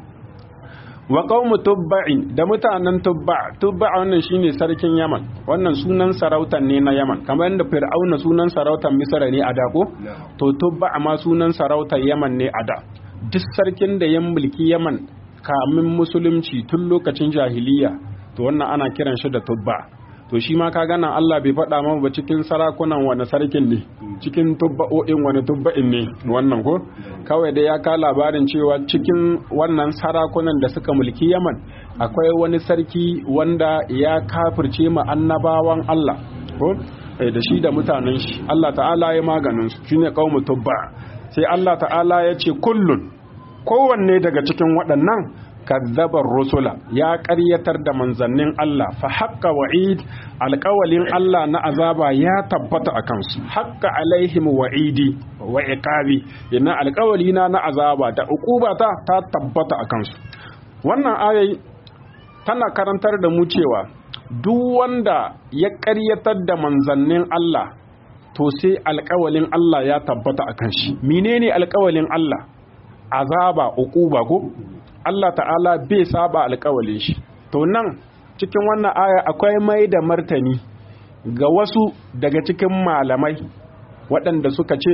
wa qaumu tubba'in da mutanen tubba tubba wannan shine sarkin yaman wannan sunan sarautan ne na yaman kamar yadda fir'auna sunan sarautan misra ne a da ko to tubba ma sunan sarautar yaman ne a da duk sarkin da ya mulki yaman kamin musulunci tun lokacin jahiliya to wannan ana kiran shi da tubba to shi ma ka gana Allah bai faɗa mana ba cikin sarakunan wani sarkin ne cikin tubba'o'in wani tubba'in ne wannan ko kawai dai ya ka labarin cewa cikin wannan sarakunan da suka mulki Yaman akwai wani sarki wanda ya kafirce ma annabawan Allah ko da shi da mutanen shi Allah ta'ala ya maganin su shine qaumu tubba sai Allah ta'ala ya ce kullun kowanne daga cikin waɗannan kazzabar rusula ya ƙaryatar da manzannin Allah fa haƙƙa wa'id alƙawalin Allah na azaba ya tabbata a kansu haƙƙa alaihim wa'idi wa iqabi ina alƙawali na na azaba da uqubata ta tabbata a kansu wannan ayai tana karantar da mu cewa duk wanda ya ƙaryatar da manzannin Allah to sai alƙawalin Allah ya tabbata a kan shi menene alƙawalin Allah azaba uquba ko Allah ta'ala bai saba alkawalin shi to nan cikin wannan aya akwai mai da martani ga wasu daga cikin malamai waɗanda suka ce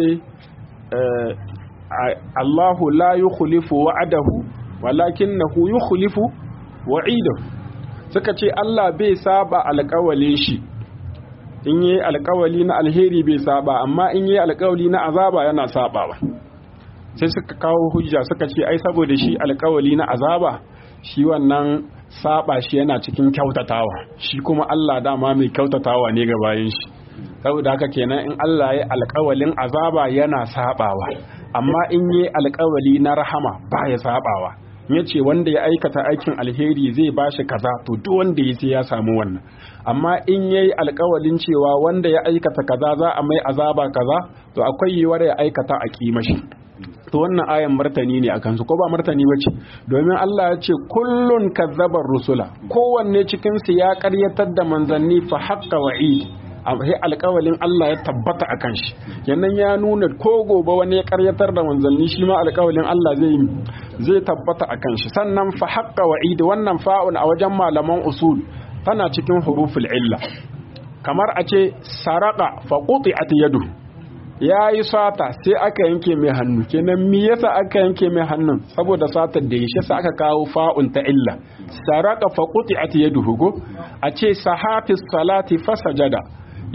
Allahu la yukhlifu wa'adahu walakinahu yukhlifu wa'idahu suka ce Allah bai saba alkawalin shi in yi alkawali na alheri bai saba amma in yi alkawali na azaba yana sabawa sai suka kawo hujja suka ce ai saboda shi alkawali na azaba shi wannan saba shi yana cikin kyautatawa shi kuma Allah dama mai kyautatawa ne ga bayan shi saboda haka kenan in Allah ya alkawalin azaba yana sabawa amma in yi alkawali na rahama ba ya sabawa ya ce wanda ya aikata aikin alheri zai ba shi kaza to duk wanda ya sai ya samu wannan amma in yayi alkawalin cewa wanda ya aikata kaza za a mai azaba kaza to akwai yiwuwar ya aikata a kimashi to wannan ayan martani ne akan su ko ba martani bace domin Allah ya ce kullun kazzabar rusula kowanne cikin su ya karyatar da manzanni fa haqqa wa'id sai alƙawalin Allah ya tabbata akan shi yannan ya nuna ko gobe wani ya karyatar da manzanni shi ma alƙawalin Allah zai zai tabbata akan shi sannan fa haqqa wa'id wannan fa'un a wajen malaman usul tana cikin huruful illa kamar a ce saraka fa quti'at yadu ya yi sata sai aka yanke mai hannu kenan mi yasa aka yanke mai hannun saboda satar da ya shi aka kawo fa'un ta illa saraka fa quti'at yaduhu go a ce sahafis salati fasajada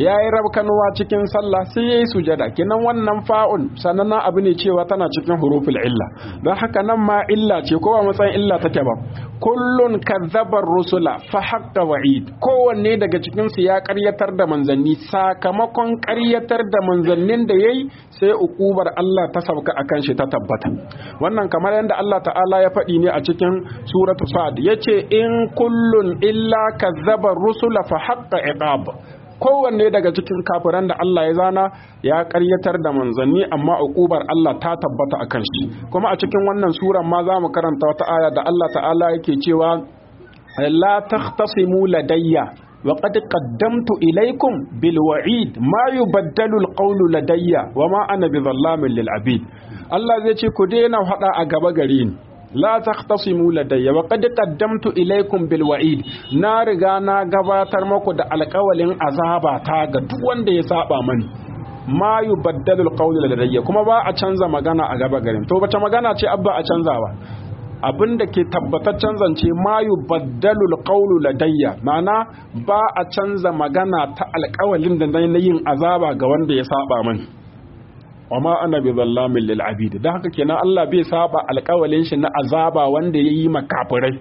ya yi rabkanuwa cikin sallah sai ya yi sujada kenan wannan fa'un sannan abu ne cewa tana cikin huruful illa don haka nan ma illa ce ko ba matsayin illa take ba kullun kazzabar rusula fa haqqa wa'id kowanne daga cikin su ya karyatar da manzanni sakamakon karyatar da manzannin da yayi sai ukubar Allah ta sauka akan shi ta tabbata wannan kamar yadda Allah ta'ala ya faɗi ne a cikin suratu sa'ad yace in kullun illa kazzabar rusula fa haqqa iqab kowanne daga cikin kafiran da Allah ya zana ya karyatar da manzanni amma uqubar Allah ta tabbata a kan shi kuma a cikin wannan suran ma za mu karanta wata aya da Allah ta'ala yake cewa la takhtasimu ladayya wa qad qaddamtu ilaykum bil wa'id ma yubaddalu al qawlu ladayya wa ma ana bidhallamin lil abid Allah zai ce ku daina hada a gaba gare ni la takhtasimu ladayya wa qad qaddamtu ilaykum bil wa'id na riga na gabatar muku da alƙawalin azaba ta ga duk wanda ya saba mani ma yubaddalu alqawlu ladayya kuma ba a canza magana a gaba garin to bace magana ce abba a canzawa abinda ke tabbataccen zance ma yubaddalu alqawlu ladayya ma'ana ba a canza magana ta alƙawalin da na yin azaba ga wanda ya saba mani wa ma ana bi zallamin lil abid dan haka kenan Allah bai saba alƙawalin shi na azaba wanda yayi makafirai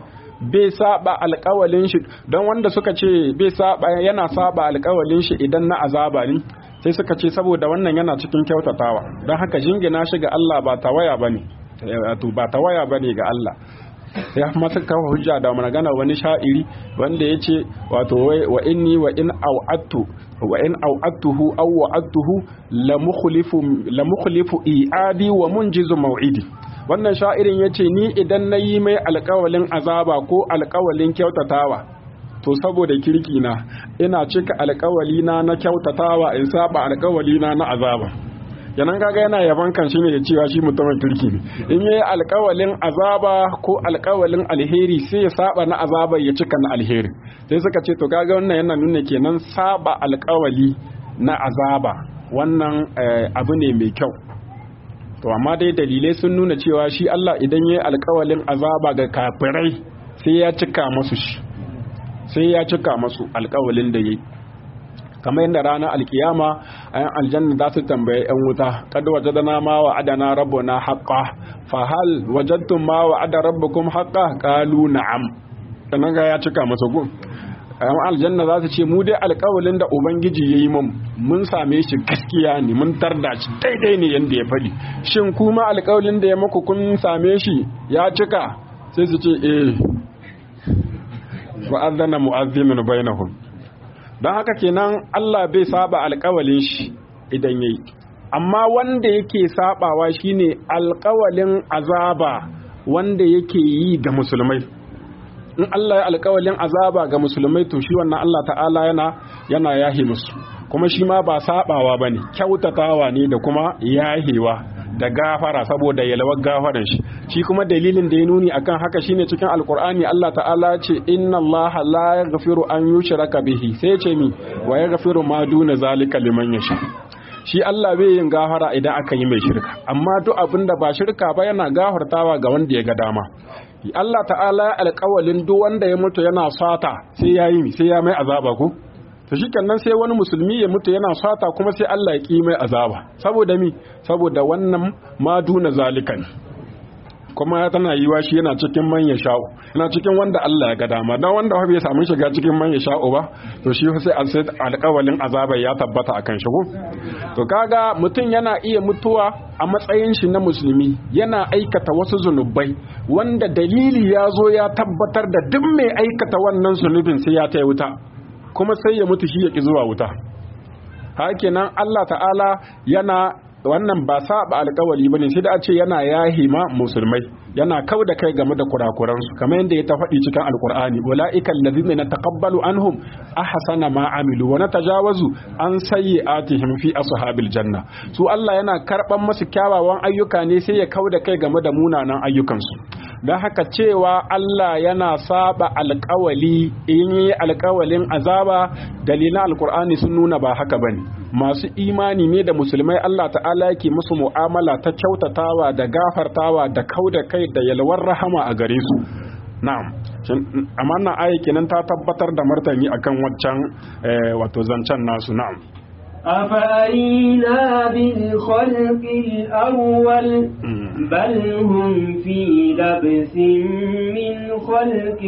bai saba alƙawalin shi don wanda suka ce bai saba yana saba alƙawalin shi idan na azaba ne sai suka ce saboda wannan yana cikin kyautatawa don haka jingina shi ga Allah ba tawaya bane to ba tawaya bane ga Allah ya masa kawo hujja da magana wani sha'iri wanda ya ce wato wa inni wa in au'attu wa in au'attuhu aw wa'attuhu la mukhlifu la mukhlifu i'adi wa munjizu maw'idi wannan sha'irin yace ni idan nayi mai alƙawalin azaba ko alƙawalin kyautatawa to saboda kirki na ina cika alƙawali na na kyautatawa in saba alƙawali na na azaba yanan kaga yana yaban kan shi ne da cewa shi mutumin kirki ne in yayi alƙawalin azaba ko alƙawalin alheri sai ya saba na azaba ya cika na alheri sai suka ce to kaga wannan yana nuna kenan saba alƙawali na azaba wannan abu ne mai kyau to amma dai dalilai sun nuna cewa shi Allah idan yayi alƙawalin azaba ga kafirai sai ya cika masu shi sai ya cika masu alƙawalin da yayi kamar yadda ranar alkiyama a yan aljanna za su tambaye yan wuta kad wajadana ma wa adana rabbuna haqqa fa hal wajadtum ma wa ada rabbukum haqqa qalu na'am sanan ga ya cika masa gun yan aljanna za su ce mu dai alƙawalin da ubangiji yayi mun mun same shi gaskiya ne mun tarda shi daidai ne yanda ya faɗi shin kuma alƙawalin da ya muku kun same shi ya cika sai su ce eh wa'adana mu'azzimin bainahum don haka kenan Allah bai saba alkawalin shi idan yayi amma wanda yake sabawa shine alkawalin azaba wanda yake yi ga musulmai in Allah ya alkawalin azaba ga musulmai to shi wannan Allah ta'ala yana yana yahi musu kuma shi ma ba sabawa bane kyautatawa ne da kuma yahewa da gafara saboda yalwar gafaran shi shi kuma dalilin da ya nuni akan haka shine cikin alkur'ani Allah ta'ala ce inna Allah la yaghfiru an yushraka bihi sai ce mi wa yaghfiru ma duna zalika liman yasha shi Allah bai yin gafara idan aka yi mai shirka amma duk abin da ba shirka ba yana gafartawa ga wanda ya ga dama Allah ta'ala alƙawalin duk wanda ya mutu yana sata sai ya yi sai ya mai azaba ko to shikenan sai wani musulmi ya mutu yana sata kuma sai Allah ya ki mai azaba saboda mi saboda wannan ma duna zalikan kuma tana yiwa shi yana cikin manya sha'u yana cikin wanda Allah ya ga dama dan wanda bai samu shiga cikin manya sha'u ba to shi sai an sai alƙawalin azaba ya tabbata akan shi ko to kaga mutum yana iya mutuwa a matsayin shi na musulmi yana aikata wasu zunubai wanda dalili ya zo ya tabbatar da duk mai aikata wannan zunubin sai ya ta wuta kuma sai ya mutu shi ya ki zuwa wuta hakenan Allah ta'ala yana wannan ba saba alkawali bane sai da a ce yana yahi ma musulmai yana kau da kai game da kurakuran su kamar yadda ya ta faɗi cikin alkur'ani ulaika allazina nataqabbalu anhum ahsana ma amilu wa natajawazu an sayyi'atihim fi ashabil janna su Allah yana karban masu kyawawan ayyuka ne sai ya kau da kai game da munanan ayyukansu don haka cewa Allah yana saba alkawali in yi alkawalin azaba dalilan alkur'ani sun nuna ba haka bane masu imani ne da musulmai Allah ta'ala yake musu mu'amala ta kyautatawa da gafartawa da kau da kai da yalwar rahama a gare su na'am amma na aya kenan ta tabbatar da martani akan waccan wato zancen nasu na'am أفأينا بالخلق الأول بل هم في لبس من خلق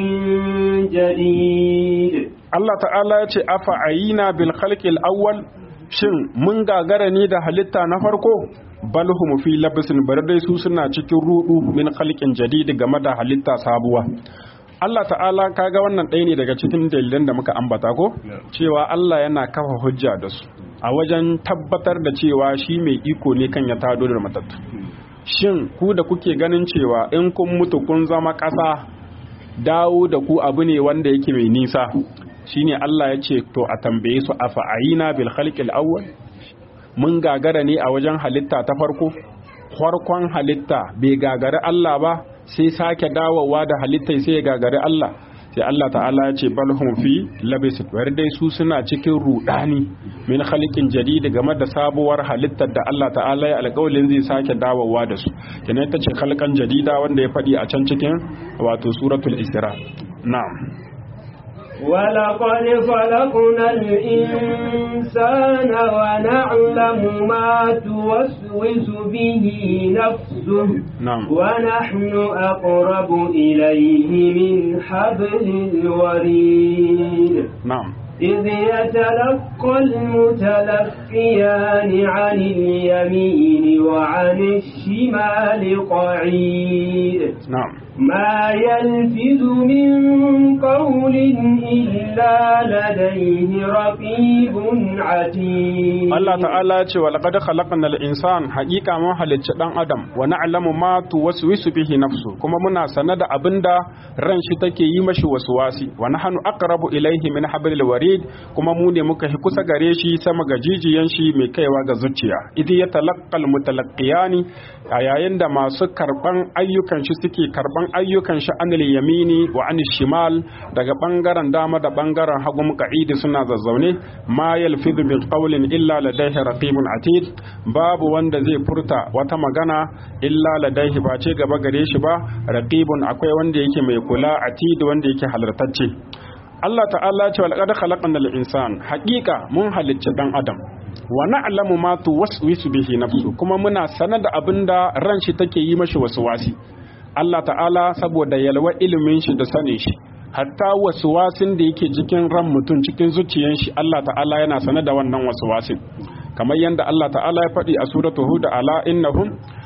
جديد Allah ta'ala ya ce afa ayina bil khalqil awwal shin mun gagara ne da halitta na farko bal hum fi labsin bar dai su suna cikin rudu min khalqin jadid game da halitta sabuwa Allah ta'ala kaga wannan ɗaya ne daga cikin dalilan da muka ambata ko cewa Allah yana kafa hujja da su a wajen tabbatar da cewa shi mai iko ne kan ya tado da matattu shin ku da kuke ganin cewa in kun mutu kun zama ƙasa dawo da ku abu ne wanda yake mai nisa shine Allah ya ce to a tambaye su a fa'ayina bil khalqil awwal mun gagara ne a wajen halitta ta farko farkon halitta bai gagari Allah ba sai sake dawowa da halitta sai ya gagari Allah sai Allah ta'ala ya ce balhum fi labis bari dai su suna cikin rudani min khaliqin jadid game da sabuwar halittar da Allah ta'ala ya alƙawalin zai sake dawowa da su kenan ita ce khalqan jadida wanda ya faɗi a can cikin wato suratul isra na'am ولقد خلقنا الإنسان ونعلم ما توسوس به نفسه نعم ونحن أقرب إليه من حبل الوريد نعم إذ يتلقى المتلقيان عن اليمين وعن الشمال قعيد نعم ما يلفظ من قول إلا لديه رقيب عتيد Allah ta'ala ya ce wa laqad khalaqnal insan haqiqa mun halicci dan adam wa na'lamu ma tuwaswisu bihi nafsu kuma muna sana da abinda ran shi take yi mashi waswasi wa nahnu aqrabu ilayhi min hablil warid kuma mu ne muka hi kusa gare shi sama ga jijiyan shi mai kaiwa ga zuciya idh yatalaqqal mutalaqqiyani a yayin da masu karban ayyukan shi suke karban ayyukan shi anil yamini wa anil shimal daga bangaren dama da bangaren hagu muqa'idi suna zazzaune ma yalfidu min qawlin illa ladaihi raqibun atid babu wanda zai furta wata magana illa ladaihi ba ce gaba gare shi ba raqibun akwai wanda yake mai kula atid wanda yake halartacce Allah ta'ala ce walqad khalaqnal insan haqiqa mun halicci dan adam wa na'lamu ma tuwaswisu bihi nafsu kuma muna sanar da abinda ran shi take yi mashi wasi. Allah ta'ala saboda yalwa ilimin shi da sanin shi hatta wasin da yake cikin ran mutum cikin zuciyan shi Allah ta'ala yana sanar da wannan wasin. kamar yadda Allah ta'ala ya faɗi a suratu hud ala innahum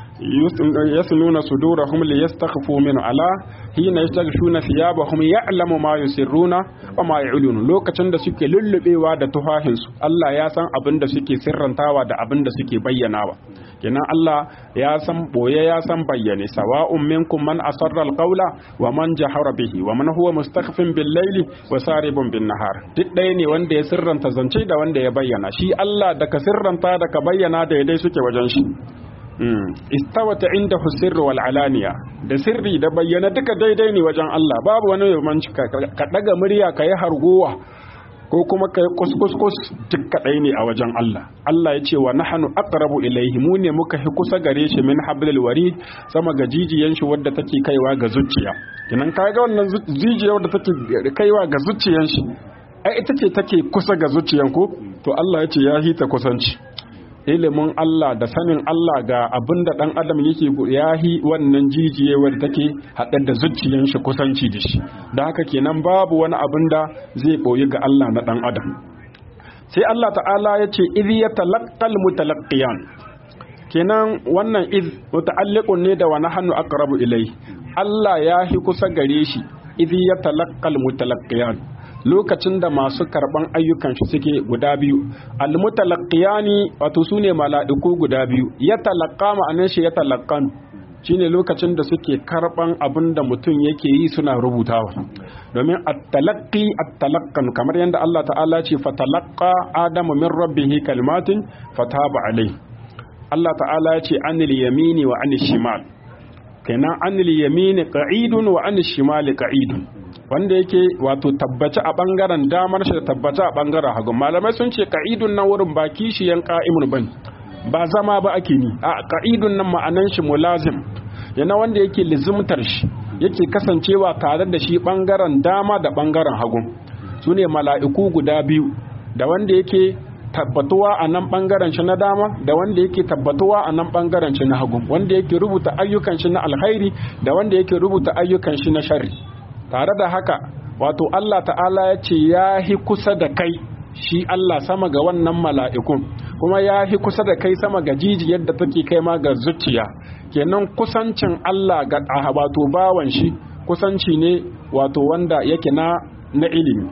yasnuna sudurahum liyastakhfu min ala hina yastaghshuna thiyabahum ya'lamu ma yusirruna wa ma yu'linu lokacin da suke lullubewa da tufahin su Allah ya san abin da suke sirrantawa da abin da suke bayyanawa kenan Allah ya san boye ya san bayyane sawa'un minkum man asarra alqawla wa man jahara bihi wa man huwa mustakhfin bil layli wa saribun bin nahar duk ɗaya ne wanda ya sirranta zance da wanda ya bayyana shi Allah da ka sirranta da ka bayyana da dai suke wajen shi istawata inda sirru wal alaniya da sirri da bayyana duka daidai ne wajen Allah babu wani yamanci ka daga murya ka yi hargowa ko kuma ka yi kuskus duk kadai ne a wajen Allah Allah ya ce wa nahnu aqrabu ilayhi mu ne muka hi kusa gare shi min hablil warid sama ga jijiyan shi wadda take kaiwa ga zuciya kinan kaga wannan jijiya wadda take kaiwa ga zuciyan shi ai ita ce take kusa ga zuciyan ko to Allah ya ce ya hita kusanci ilimin Allah da sanin Allah ga abin da ɗan adam yake yahi wannan jijiyewar take haɗe da zuciyan shi kusanci da shi da haka kenan babu wani abin da zai ɓoyi ga Allah na ɗan adam sai Allah ta'ala ya ce idh yatalaqqal mutalaqqiyan kenan wannan idh muta'alliqun ne da wa nahnu aqrabu ilai Allah ya hi kusa gare shi idh yatalaqqal mutalaqqiyan lokacin da masu karban ayyukan shi suke guda biyu almutalaqiyani wato sune mala'iku guda biyu ya talaqqa ma'anar shi ya talaqqan shine lokacin da suke karban abin da mutum yake yi suna rubutawa domin at-talaqqi at-talaqqan kamar yadda Allah ta'ala ce fatalaqqa adamu min rabbih kalimatin fataba alai Allah ta'ala ya ce anil yamini wa anil shimal kenan anil yamini qa'idun wa anil shimali qa'idun wanda yake wato tabbaci a bangaren damar shi da tabbaci a bangaren hagu malamai sun ce ka'idun nan wurin ba kishiyan ka'imun bane ba zama ba ake ni a ka'idun nan ma'anan shi mulazim yana wanda yake lizimtar shi yake kasancewa tare da shi bangaren dama da bangaren hagu su ne mala'iku guda biyu da wanda yake tabbatuwa a nan bangaren shi na dama da wanda yake tabbatuwa a nan bangaren shi na hagu wanda yake rubuta ayyukan shi na alkhairi da wanda yake rubuta ayyukan shi na sharri tare da haka wato Allah ta'ala ya ce ya hi kusa da kai shi Allah sama ga wannan mala'ikun kuma ya hi kusa da kai sama ga jijiyar da take kai ma ga zuciya kenan kusancin Allah ga wato bawan shi kusanci ne wato wanda yake na na ilimi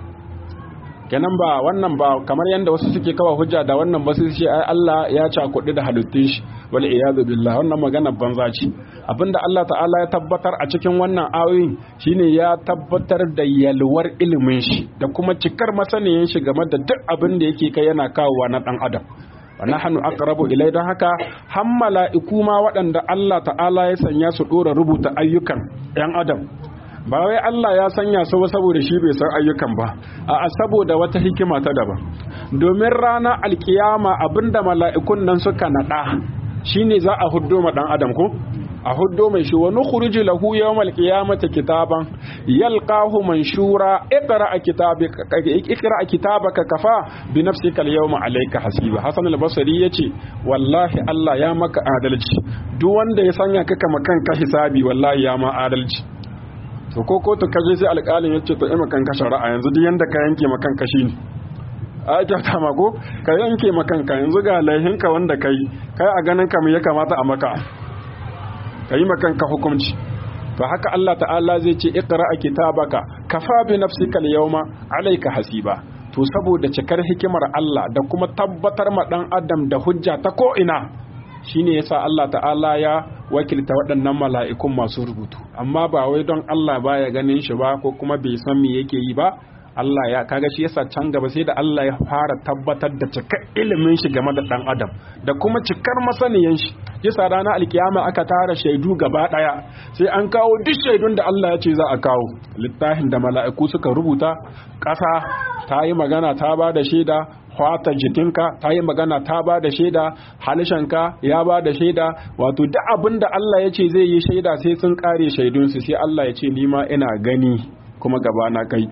kenan ba wannan ba kamar yadda wasu suke kawa hujja da wannan ba su ce ai Allah ya cakuɗi da halittun shi wal iyadu billah wannan magana banza ce abinda Allah ta'ala ya tabbatar a cikin wannan ayoyin shine ya tabbatar da yalwar ilimin shi da kuma cikar masaniyan shi game da duk abin da yake kai yana kawowa na dan adam wa nahnu aqrabu ilai don haka han mala'iku ma waɗanda Allah ta'ala ya sanya su dora rubuta ayyukan yan adam ba wai Allah ya sanya su saboda shi bai san ayyukan ba a saboda wata hikima ta daban domin rana alkiyama abinda mala'ikun nan suka nada shine za a huddo ma dan adam ko a huddo mai shi wa nukhruju lahu yawmal qiyamati kitaban yalqahu manshura iqra kitabaka iqra kitabaka kafa bi nafsika al-yawma alayka hasiba hasan al-basri yace wallahi Allah ya maka adalci duk wanda ya sanya ka kama kanka hisabi wallahi ya ma adalci to ko ko to kaje sai alƙalin yace to ima kanka shari'a yanzu duk yanda ka yanke ma kanka shine a kyauta ma ko ka yanke ma kanka yanzu ga laihinka wanda kai kai a ganin ka me ya kamata a maka ka yi makanka hukunci to haka Allah ta'ala zai ce iqra kitabaka kafa bi nafsika al-yawma alayka hasiba to saboda cikar hikimar Allah da kuma tabbatar ma dan adam da hujja ta ko ina shine yasa Allah ta'ala ya wakilta waɗannan mala'ikun masu rubutu amma ba wai don Allah baya ganin shi ba ko kuma bai san me yake yi ba Allah ya kaga shi yasa can gaba sai da Allah ya fara tabbatar da cikar ilimin shi game da dan adam da kuma cikar masaniyan shi yasa ranar alkiyama aka tara shaidu gaba daya sai an kawo duk shaidun da Allah ya ce za a kawo littafin da mala'iku suka rubuta ƙasa ta yi magana ta ba da shaida fata jikinka ta yi magana ta ba da shaida halishanka ya ba da shaida wato duk abin da Allah ya ce zai yi shaida sai sun kare shaidunsu sai Allah ya ce nima ina gani kuma gaba na kai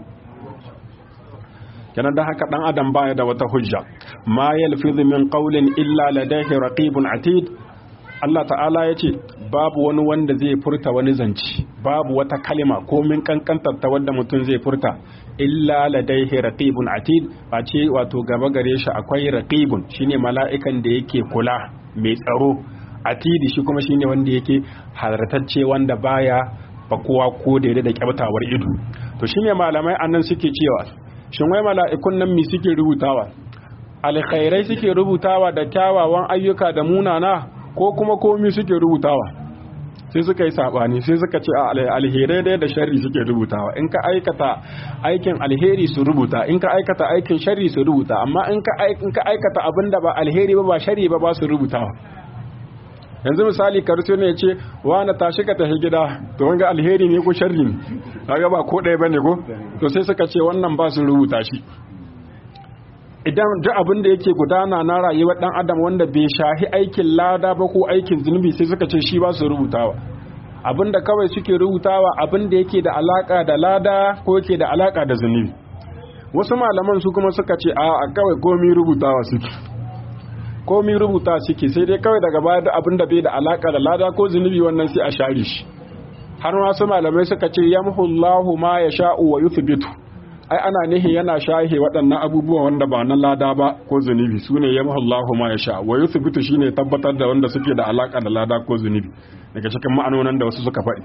kenan da haka dan adam baya da wata hujja ma yalfizu min qawlin illa ladayhi raqibun atid Allah ta'ala ya ce babu wani wanda zai furta wani zanci babu wata kalima ko min kankantar ta wanda mutum zai furta illa ladaihi raqibun atid a ce wato gaba gare shi akwai raqibun shine mala'ikan da yake kula mai tsaro atidi shi kuma shine wanda yake halartacce wanda baya bakuwa ko da da kyautawar ido to shine malamai annan suke cewa shin wai mala'ikun nan me suke rubutawa alkhairai suke rubutawa da kyawawan ayyuka da munana ko kuma komi suke rubutawa sai suka yi sabani sai suka ce alherai dai da sharri suke rubutawa in ka aikata aikin alheri su rubuta in ka aikata aikin sharri su rubuta amma in ka aikata abin da ba alheri ba ba sharri ba ba su rubutawa yanzu misali karso ne ya ce na tashi ka tafi gida to wanga alheri ne ko sharri ne kaga ba ko ɗaya bane ko to sai suka ce wannan ba su rubuta shi idan duk abin da yake gudana na rayuwar dan adam wanda bai shahi aikin lada ba ko aikin zunubi sai suka ce shi ba su rubutawa abin da kawai suke rubutawa abin da yake da alaka da lada ko yake da alaka da zunubi wasu malaman su kuma suka ce a kawai komi rubutawa suke komi rubuta suke sai dai kawai daga baya da abin da bai da alaka da lada ko zunubi wannan sai a share shi har wasu malamai suka ce yamhullahu ma yasha'u wa yuthbitu ai ana nihin yana shahe waɗannan abubuwa wanda ba na lada ba ko zunubi su ne yamma Allahu ma ya sha wa yuthbitu shine tabbatar da wanda suke da alaka da lada ko zunubi daga cikin ma'anonan da wasu suka faɗi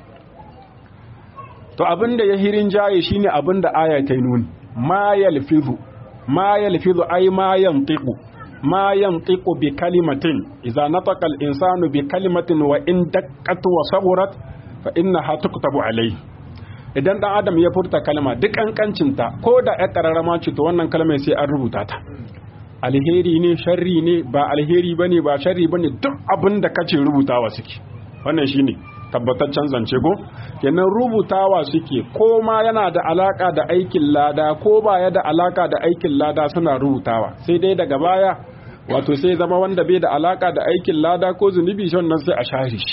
to abin da ya hirin jaye shine abin da aya ta nuni ma yalfizu ma yalfizu ai ma yantiqu ma yantiqu bi kalimatin idza nataqa al-insanu bi kalimatin wa in daqqat wa sagurat fa innaha tuktabu alayhi idan dan adam ya furta kalma duk kankancinta ko da ya kararrama ce to wannan kalmar sai an rubuta ta alheri ne sharri ne ba alheri bane ba sharri bane duk abin da kace rubutawa suke wannan shine tabbataccen zance go kenan rubutawa suke ko ma yana da alaka da aikin lada ko ba ya da alaka da aikin lada suna rubutawa sai dai daga baya wato sai zama wanda bai da alaka da aikin lada ko zunubi shi wannan sai a share shi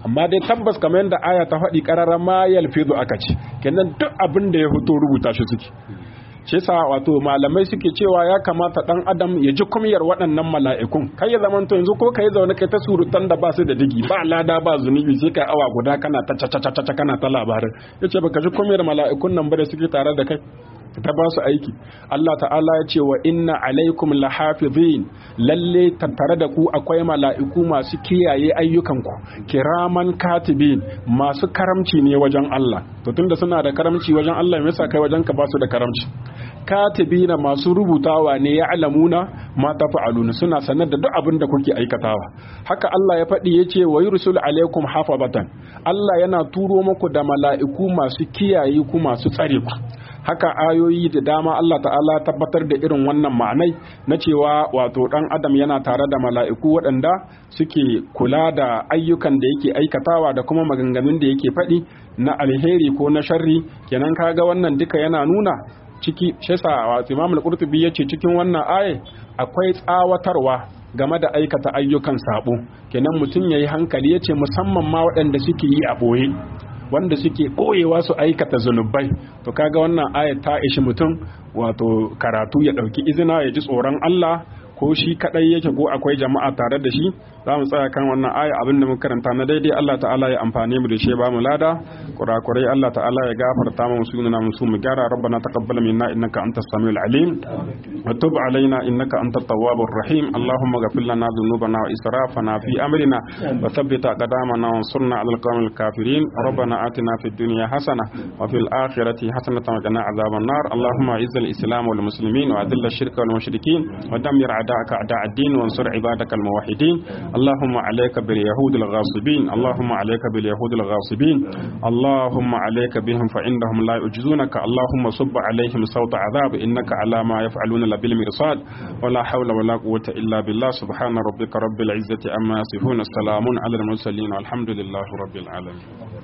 amma dai tabbas kamar yadda aya ta faɗi ƙararra ma yalfizu aka ce kenan duk abin da ya fito rubuta shi suke shi yasa wato malamai suke cewa ya kamata dan adam ya ji kumiyar waɗannan mala'ikun kai ya zaman to yanzu ko kai zaune kai ta surutan da ba su da digi ba lada ba zunubi sai kai awa guda kana ta ta kana ta labarin yace baka ji kumiyar mala'ikun nan ba da suke tare da kai ta ba su aiki Allah ta'ala ya ce wa inna alaikum lahafizin lalle tattare da ku akwai mala'iku masu kiyaye ayyukanku kiraman katibin masu karamci ne wajen Allah to tunda suna da karamci wajen Allah me yasa kai wajen ka ba su da karamci katibina masu rubutawa ne ya alamuna ma tafa'aluna suna sanar da duk abin da kuke aikatawa haka Allah ya faɗi yace wa yursul alaikum hafazatan Allah yana turo muku da mala'iku masu kiyaye ku masu tsare ku haka ayoyi da dama Allah ta'ala tabbatar da irin wannan ma'anai na cewa wato dan adam yana tare da mala'iku waɗanda suke kula da ayyukan da yake aikatawa da kuma maganganun da yake faɗi na alheri ko na sharri kenan kaga wannan duka yana nuna ciki shesa wato Imam al-Qurtubi yace cikin wannan aye akwai tsawatarwa game da aikata ayyukan sabo kenan mutum yayi hankali yace musamman ma waɗanda suke yi a boye wanda suke ɓoyewa su aikata zunubai to kaga wannan ayat ta ishi mutum wato karatu ya ɗauki izina ya ji tsoron Allah ko shi kadai yake ko akwai jama'a tare da shi za mu tsaya kan wannan aya abin da muka karanta na daidai Allah ta'ala ya amfane mu da shi ba mu lada kurakurai Allah ta'ala ya gafarta mu sunana mu su mu gyara rabbana taqabbal minna innaka antas samiul alim wa tub alaina innaka antat tawwabur rahim allahumma ghfir lana dhunubana wa israfana fi amrina wa thabbit aqdamana wansurna 'alal qawmil kafirin rabbana atina fid dunya hasana wa fil akhirati hasanatan wa qina adhaban nar allahumma izzil islam wal muslimin wa adhill ash-shirka wal mushrikin wa dammir أعداءك أعداء الدين وانصر عبادك الموحدين اللهم عليك باليهود الغاصبين اللهم عليك باليهود الغاصبين اللهم عليك بهم فإنهم لا يعجزونك اللهم صب عليهم صوت عذاب إنك على ما يفعلون بالمرصاد ولا حول ولا قوة إلا بالله سبحان ربك رب العزة أما يصفون السلام على المرسلين والحمد لله رب العالمين